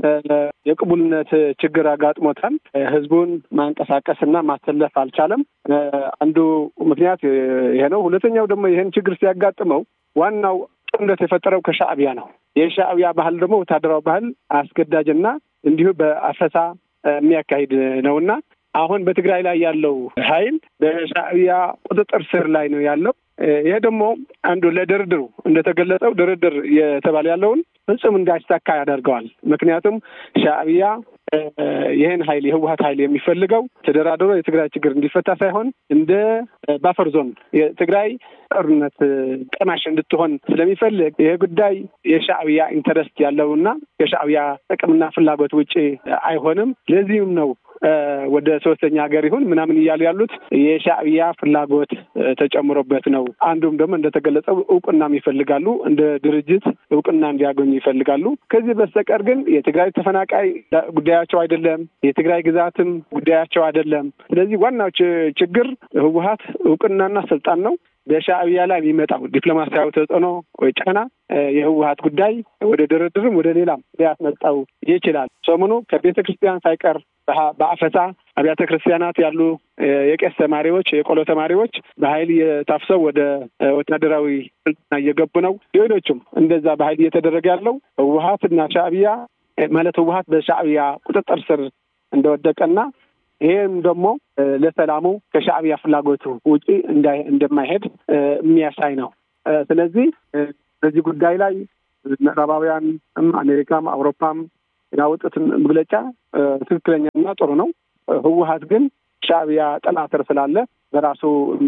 የቅቡልነት ችግር አጋጥሞታል። ህዝቡን ማንቀሳቀስና ማሰለፍ አልቻለም። አንዱ ምክንያት ይሄ ነው። ሁለተኛው ደግሞ ይህን ችግር ሲያጋጥመው ዋናው ጦርነት የፈጠረው ከሻዕቢያ ነው። የሻዕቢያ ባህል ደግሞ ወታደራዊ ባህል አስገዳጅና እንዲሁ በአፈሳ የሚያካሂድ ነውና አሁን በትግራይ ላይ ያለው ኃይል በሻዕቢያ ቁጥጥር ስር ላይ ነው ያለው። ይሄ ደግሞ አንዱ ለድርድሩ እንደተገለጸው ድርድር የተባለ ያለውን ፍጹም እንዳይሳካ ያደርገዋል። ምክንያቱም ሻዕቢያ ይህን ኃይል የህወሀት ኃይል የሚፈልገው ተደራድሮ የትግራይ ችግር እንዲፈታ ሳይሆን እንደ ባፈር ዞን የትግራይ ጦርነት ቀማሽ እንድትሆን ስለሚፈልግ ይህ ጉዳይ የሻዕብያ ኢንተረስት ያለውና የሻዕብያ ጥቅምና ፍላጎት ውጭ አይሆንም። ለዚህም ነው ወደ ሶስተኛ ሀገር ይሁን ምናምን እያሉ ያሉት የሻዕብያ ፍላጎት ተጨምሮበት ነው። አንዱም ደግሞ እንደተገለጸው እውቅናም ይፈልጋሉ፣ እንደ ድርጅት እውቅና እንዲያገኙ ይፈልጋሉ። ከዚህ በስተቀር ግን የትግራይ ተፈናቃይ ጉዳያቸው አይደለም፣ የትግራይ ግዛትም ጉዳያቸው አይደለም። ስለዚህ ዋናው ችግር ህወሀት እውቅናና ስልጣን ነው። በሻዕብያ ላይ የሚመጣው ዲፕሎማሲያዊ ተጽዕኖ ወይ ጫና የህወሀት ጉዳይ ወደ ድርድርም ወደ ሌላም ሊያስመጣው ይችላል። ሰሞኑ ከቤተ ክርስቲያን ሳይቀር በአፈሳ አብያተ ክርስቲያናት ያሉ የቄስ ተማሪዎች፣ የቆሎ ተማሪዎች በኃይል የታፍሰው ወደ ወታደራዊ ስልጠና እየገቡ ነው። ሌሎቹም እንደዛ በኃይል እየተደረገ ያለው ህወሀት እና ሻዕብያ ማለት ህወሀት በሻዕብያ ቁጥጥር ስር እንደወደቀና ይሄም ደግሞ ለሰላሙ ከሻዕብያ ፍላጎቱ ውጪ እንደማይሄድ የሚያሳይ ነው። ስለዚህ በዚህ ጉዳይ ላይ ምዕራባውያንም አሜሪካም አውሮፓም ያወጡትን መግለጫ ትክክለኛና ጥሩ ነው። ህወሀት ግን ሻዕብያ ጥላ ስር ስላለ በራሱ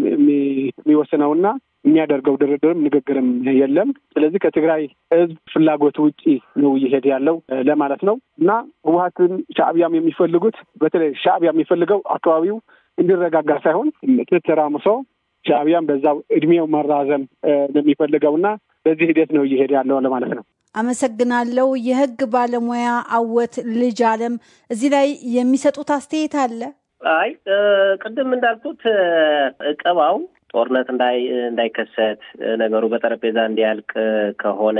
የሚወስነውና የሚያደርገው ድርድርም ንግግርም የለም። ስለዚህ ከትግራይ ህዝብ ፍላጎት ውጪ ነው እየሄደ ያለው ለማለት ነው እና ህወሀትን ሻዕብያም የሚፈልጉት በተለይ ሻዕብያ የሚፈልገው አካባቢው እንዲረጋጋ ሳይሆን ተተራምሶ ሻዕብያም በዛው እድሜው መራዘም ነው የሚፈልገው እና በዚህ ሂደት ነው እየሄደ ያለው ለማለት ነው። አመሰግናለሁ። የህግ ባለሙያ አወት ልጅ አለም እዚህ ላይ የሚሰጡት አስተያየት አለ? አይ ቅድም እንዳልኩት እቀባው ጦርነት እንዳይከሰት ነገሩ በጠረጴዛ እንዲያልቅ ከሆነ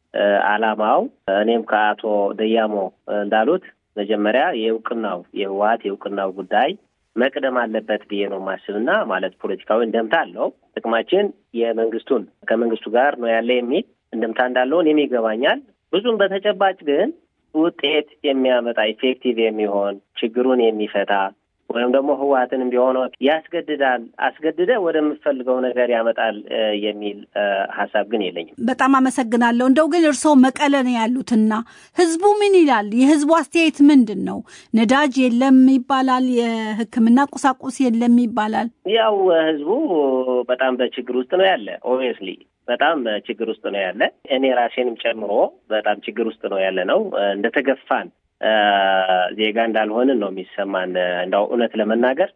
አላማው እኔም ከአቶ ደያሞ እንዳሉት መጀመሪያ የእውቅናው የህወሀት የእውቅናው ጉዳይ መቅደም አለበት ብዬ ነው ማስብና ማለት ፖለቲካዊ እንደምታ አለው። ጥቅማችን የመንግስቱን ከመንግስቱ ጋር ነው ያለ የሚል እንደምታ እንዳለው እኔም ይገባኛል። ብዙም በተጨባጭ ግን ውጤት የሚያመጣ ኢፌክቲቭ የሚሆን ችግሩን የሚፈታ ወይም ደግሞ ህወሀትንም ቢሆን ያስገድዳል አስገድደ ወደምፈልገው ነገር ያመጣል የሚል ሀሳብ ግን የለኝም። በጣም አመሰግናለሁ። እንደው ግን እርስዎ መቀለ ነው ያሉትና ህዝቡ ምን ይላል? የህዝቡ አስተያየት ምንድን ነው? ነዳጅ የለም ይባላል፣ የህክምና ቁሳቁስ የለም ይባላል። ያው ህዝቡ በጣም በችግር ውስጥ ነው ያለ ኦብቪየስሊ በጣም ችግር ውስጥ ነው ያለ። እኔ ራሴንም ጨምሮ በጣም ችግር ውስጥ ነው ያለ ነው እንደተገፋን ዜጋ እንዳልሆንን ነው የሚሰማን። እንዳው እውነት ለመናገር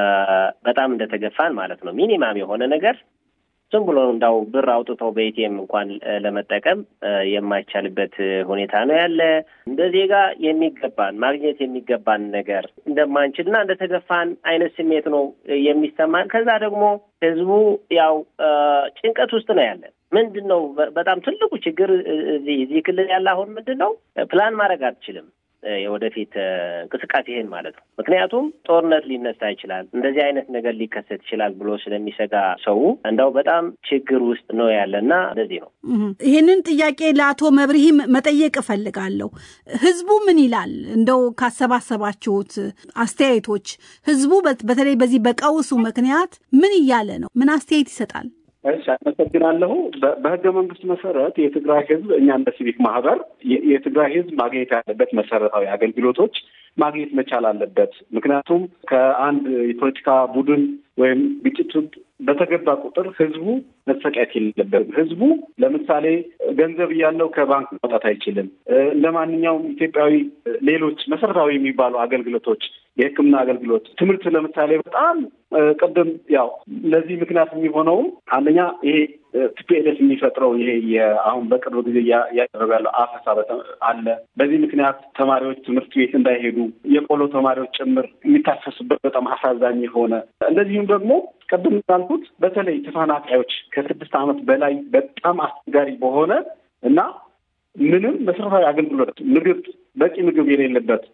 በጣም እንደተገፋን ማለት ነው። ሚኒማም የሆነ ነገር ዝም ብሎ እንዳው ብር አውጥተው በኤቲኤም እንኳን ለመጠቀም የማይቻልበት ሁኔታ ነው ያለ። እንደ ዜጋ የሚገባን ማግኘት የሚገባን ነገር እንደማንችልና እንደተገፋን አይነት ስሜት ነው የሚሰማን። ከዛ ደግሞ ህዝቡ ያው ጭንቀት ውስጥ ነው ያለ። ምንድን ነው በጣም ትልቁ ችግር እዚህ ክልል ያለ አሁን ምንድን ነው ፕላን ማድረግ አትችልም የወደፊት እንቅስቃሴህን ማለት ነው። ምክንያቱም ጦርነት ሊነሳ ይችላል፣ እንደዚህ አይነት ነገር ሊከሰት ይችላል ብሎ ስለሚሰጋ ሰው እንደው በጣም ችግር ውስጥ ነው ያለ እና እንደዚህ ነው። ይህንን ጥያቄ ለአቶ መብርሂም መጠየቅ እፈልጋለሁ። ህዝቡ ምን ይላል? እንደው ካሰባሰባችሁት አስተያየቶች ህዝቡ በተለይ በዚህ በቀውሱ ምክንያት ምን እያለ ነው? ምን አስተያየት ይሰጣል? እሺ፣ አመሰግናለሁ። በህገ መንግስት መሰረት የትግራይ ህዝብ እኛ እንደ ሲቪክ ማህበር የትግራይ ህዝብ ማግኘት ያለበት መሰረታዊ አገልግሎቶች ማግኘት መቻል አለበት። ምክንያቱም ከአንድ የፖለቲካ ቡድን ወይም ግጭት በተገባ ቁጥር ህዝቡ መሰቃየት የለበትም። ህዝቡ ለምሳሌ ገንዘብ እያለው ከባንክ ማውጣት አይችልም። እንደ ማንኛውም ኢትዮጵያዊ ሌሎች መሰረታዊ የሚባሉ አገልግሎቶች፣ የሕክምና አገልግሎት፣ ትምህርት ለምሳሌ በጣም ቅድም ያው ለዚህ ምክንያት የሚሆነውም አንደኛ ይሄ ቲፒኤልኤፍ የሚፈጥረው ይሄ አሁን በቅርብ ጊዜ እያደረገ ያለው አፈሳ አለ። በዚህ ምክንያት ተማሪዎች ትምህርት ቤት እንዳይሄዱ የቆሎ ተማሪዎች ጭምር የሚታፈሱበት በጣም አሳዛኝ የሆነ እንደዚሁም ደግሞ ቅድም እንዳልኩት በተለይ ተፈናቃዮች ከስድስት ዓመት በላይ በጣም አስቸጋሪ በሆነ እና ምንም መሰረታዊ አገልግሎት ምግብ፣ በቂ ምግብ የሌለበት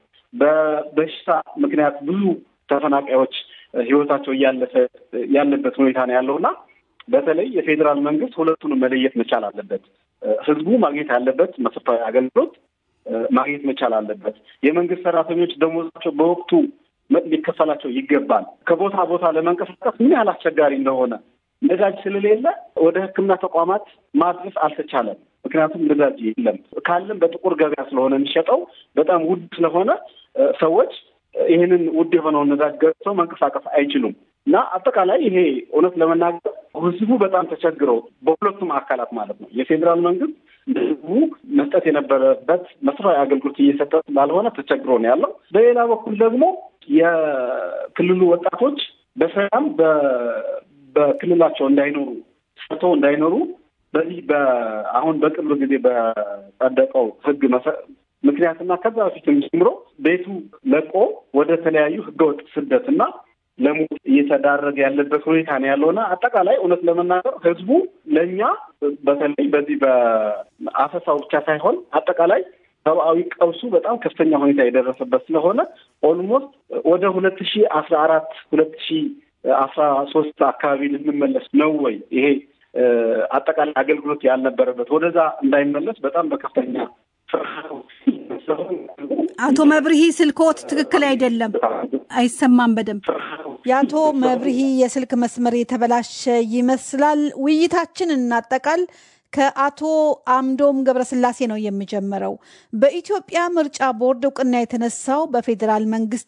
በበሽታ ምክንያት ብዙ ተፈናቃዮች ህይወታቸው እያለፈ ያለበት ሁኔታ ነው ያለውና በተለይ የፌዴራል መንግስት ሁለቱንም መለየት መቻል አለበት። ህዝቡ ማግኘት ያለበት መሰረታዊ አገልግሎት ማግኘት መቻል አለበት። የመንግስት ሰራተኞች ደሞዛቸው በወቅቱ ሊከፈላቸው ይገባል። ከቦታ ቦታ ለመንቀሳቀስ ምን ያህል አስቸጋሪ እንደሆነ ነዳጅ ስለሌለ ወደ ሕክምና ተቋማት ማድረስ አልተቻለም። ምክንያቱም ነዳጅ የለም። ካለም በጥቁር ገበያ ስለሆነ የሚሸጠው በጣም ውድ ስለሆነ ሰዎች ይህንን ውድ የሆነውን ነዳጅ ገዝተው መንቀሳቀስ አይችሉም እና አጠቃላይ ይሄ እውነት ለመናገር ህዝቡ በጣም ተቸግሮ በሁለቱም አካላት ማለት ነው የፌዴራል መንግስት ህዝቡ መስጠት የነበረበት መሰረታዊ አገልግሎት እየሰጠ ስላልሆነ ተቸግሮ ነው ያለው። በሌላ በኩል ደግሞ የክልሉ ወጣቶች በሰላም በክልላቸው እንዳይኖሩ ሰርተው እንዳይኖሩ በዚህ አሁን በቅርብ ጊዜ በጸደቀው ህግ ምክንያትና ከዛ በፊትም ጀምሮ ቤቱ ለቆ ወደ ተለያዩ ህገወጥ ስደትና ለሞት እየተዳረገ ያለበት ሁኔታ ነው ያለውና አጠቃላይ እውነት ለመናገር ህዝቡ ለእኛ በተለይ በዚህ በአፈሳው ብቻ ሳይሆን አጠቃላይ ሰብአዊ ቀውሱ በጣም ከፍተኛ ሁኔታ የደረሰበት ስለሆነ ኦልሞስት ወደ ሁለት ሺ አስራ አራት ሁለት ሺ አስራ ሶስት አካባቢ ልንመለስ ነው ወይ ይሄ አጠቃላይ አገልግሎት ያልነበረበት ወደዛ እንዳይመለስ በጣም በከፍተኛ አቶ መብርሂ ስልክዎት ትክክል አይደለም፣ አይሰማም በደንብ። የአቶ መብርሂ የስልክ መስመር የተበላሸ ይመስላል። ውይይታችን እናጠቃል። ከአቶ አምዶም ገብረስላሴ ነው የሚጀምረው። በኢትዮጵያ ምርጫ ቦርድ እውቅና የተነሳው በፌዴራል መንግስት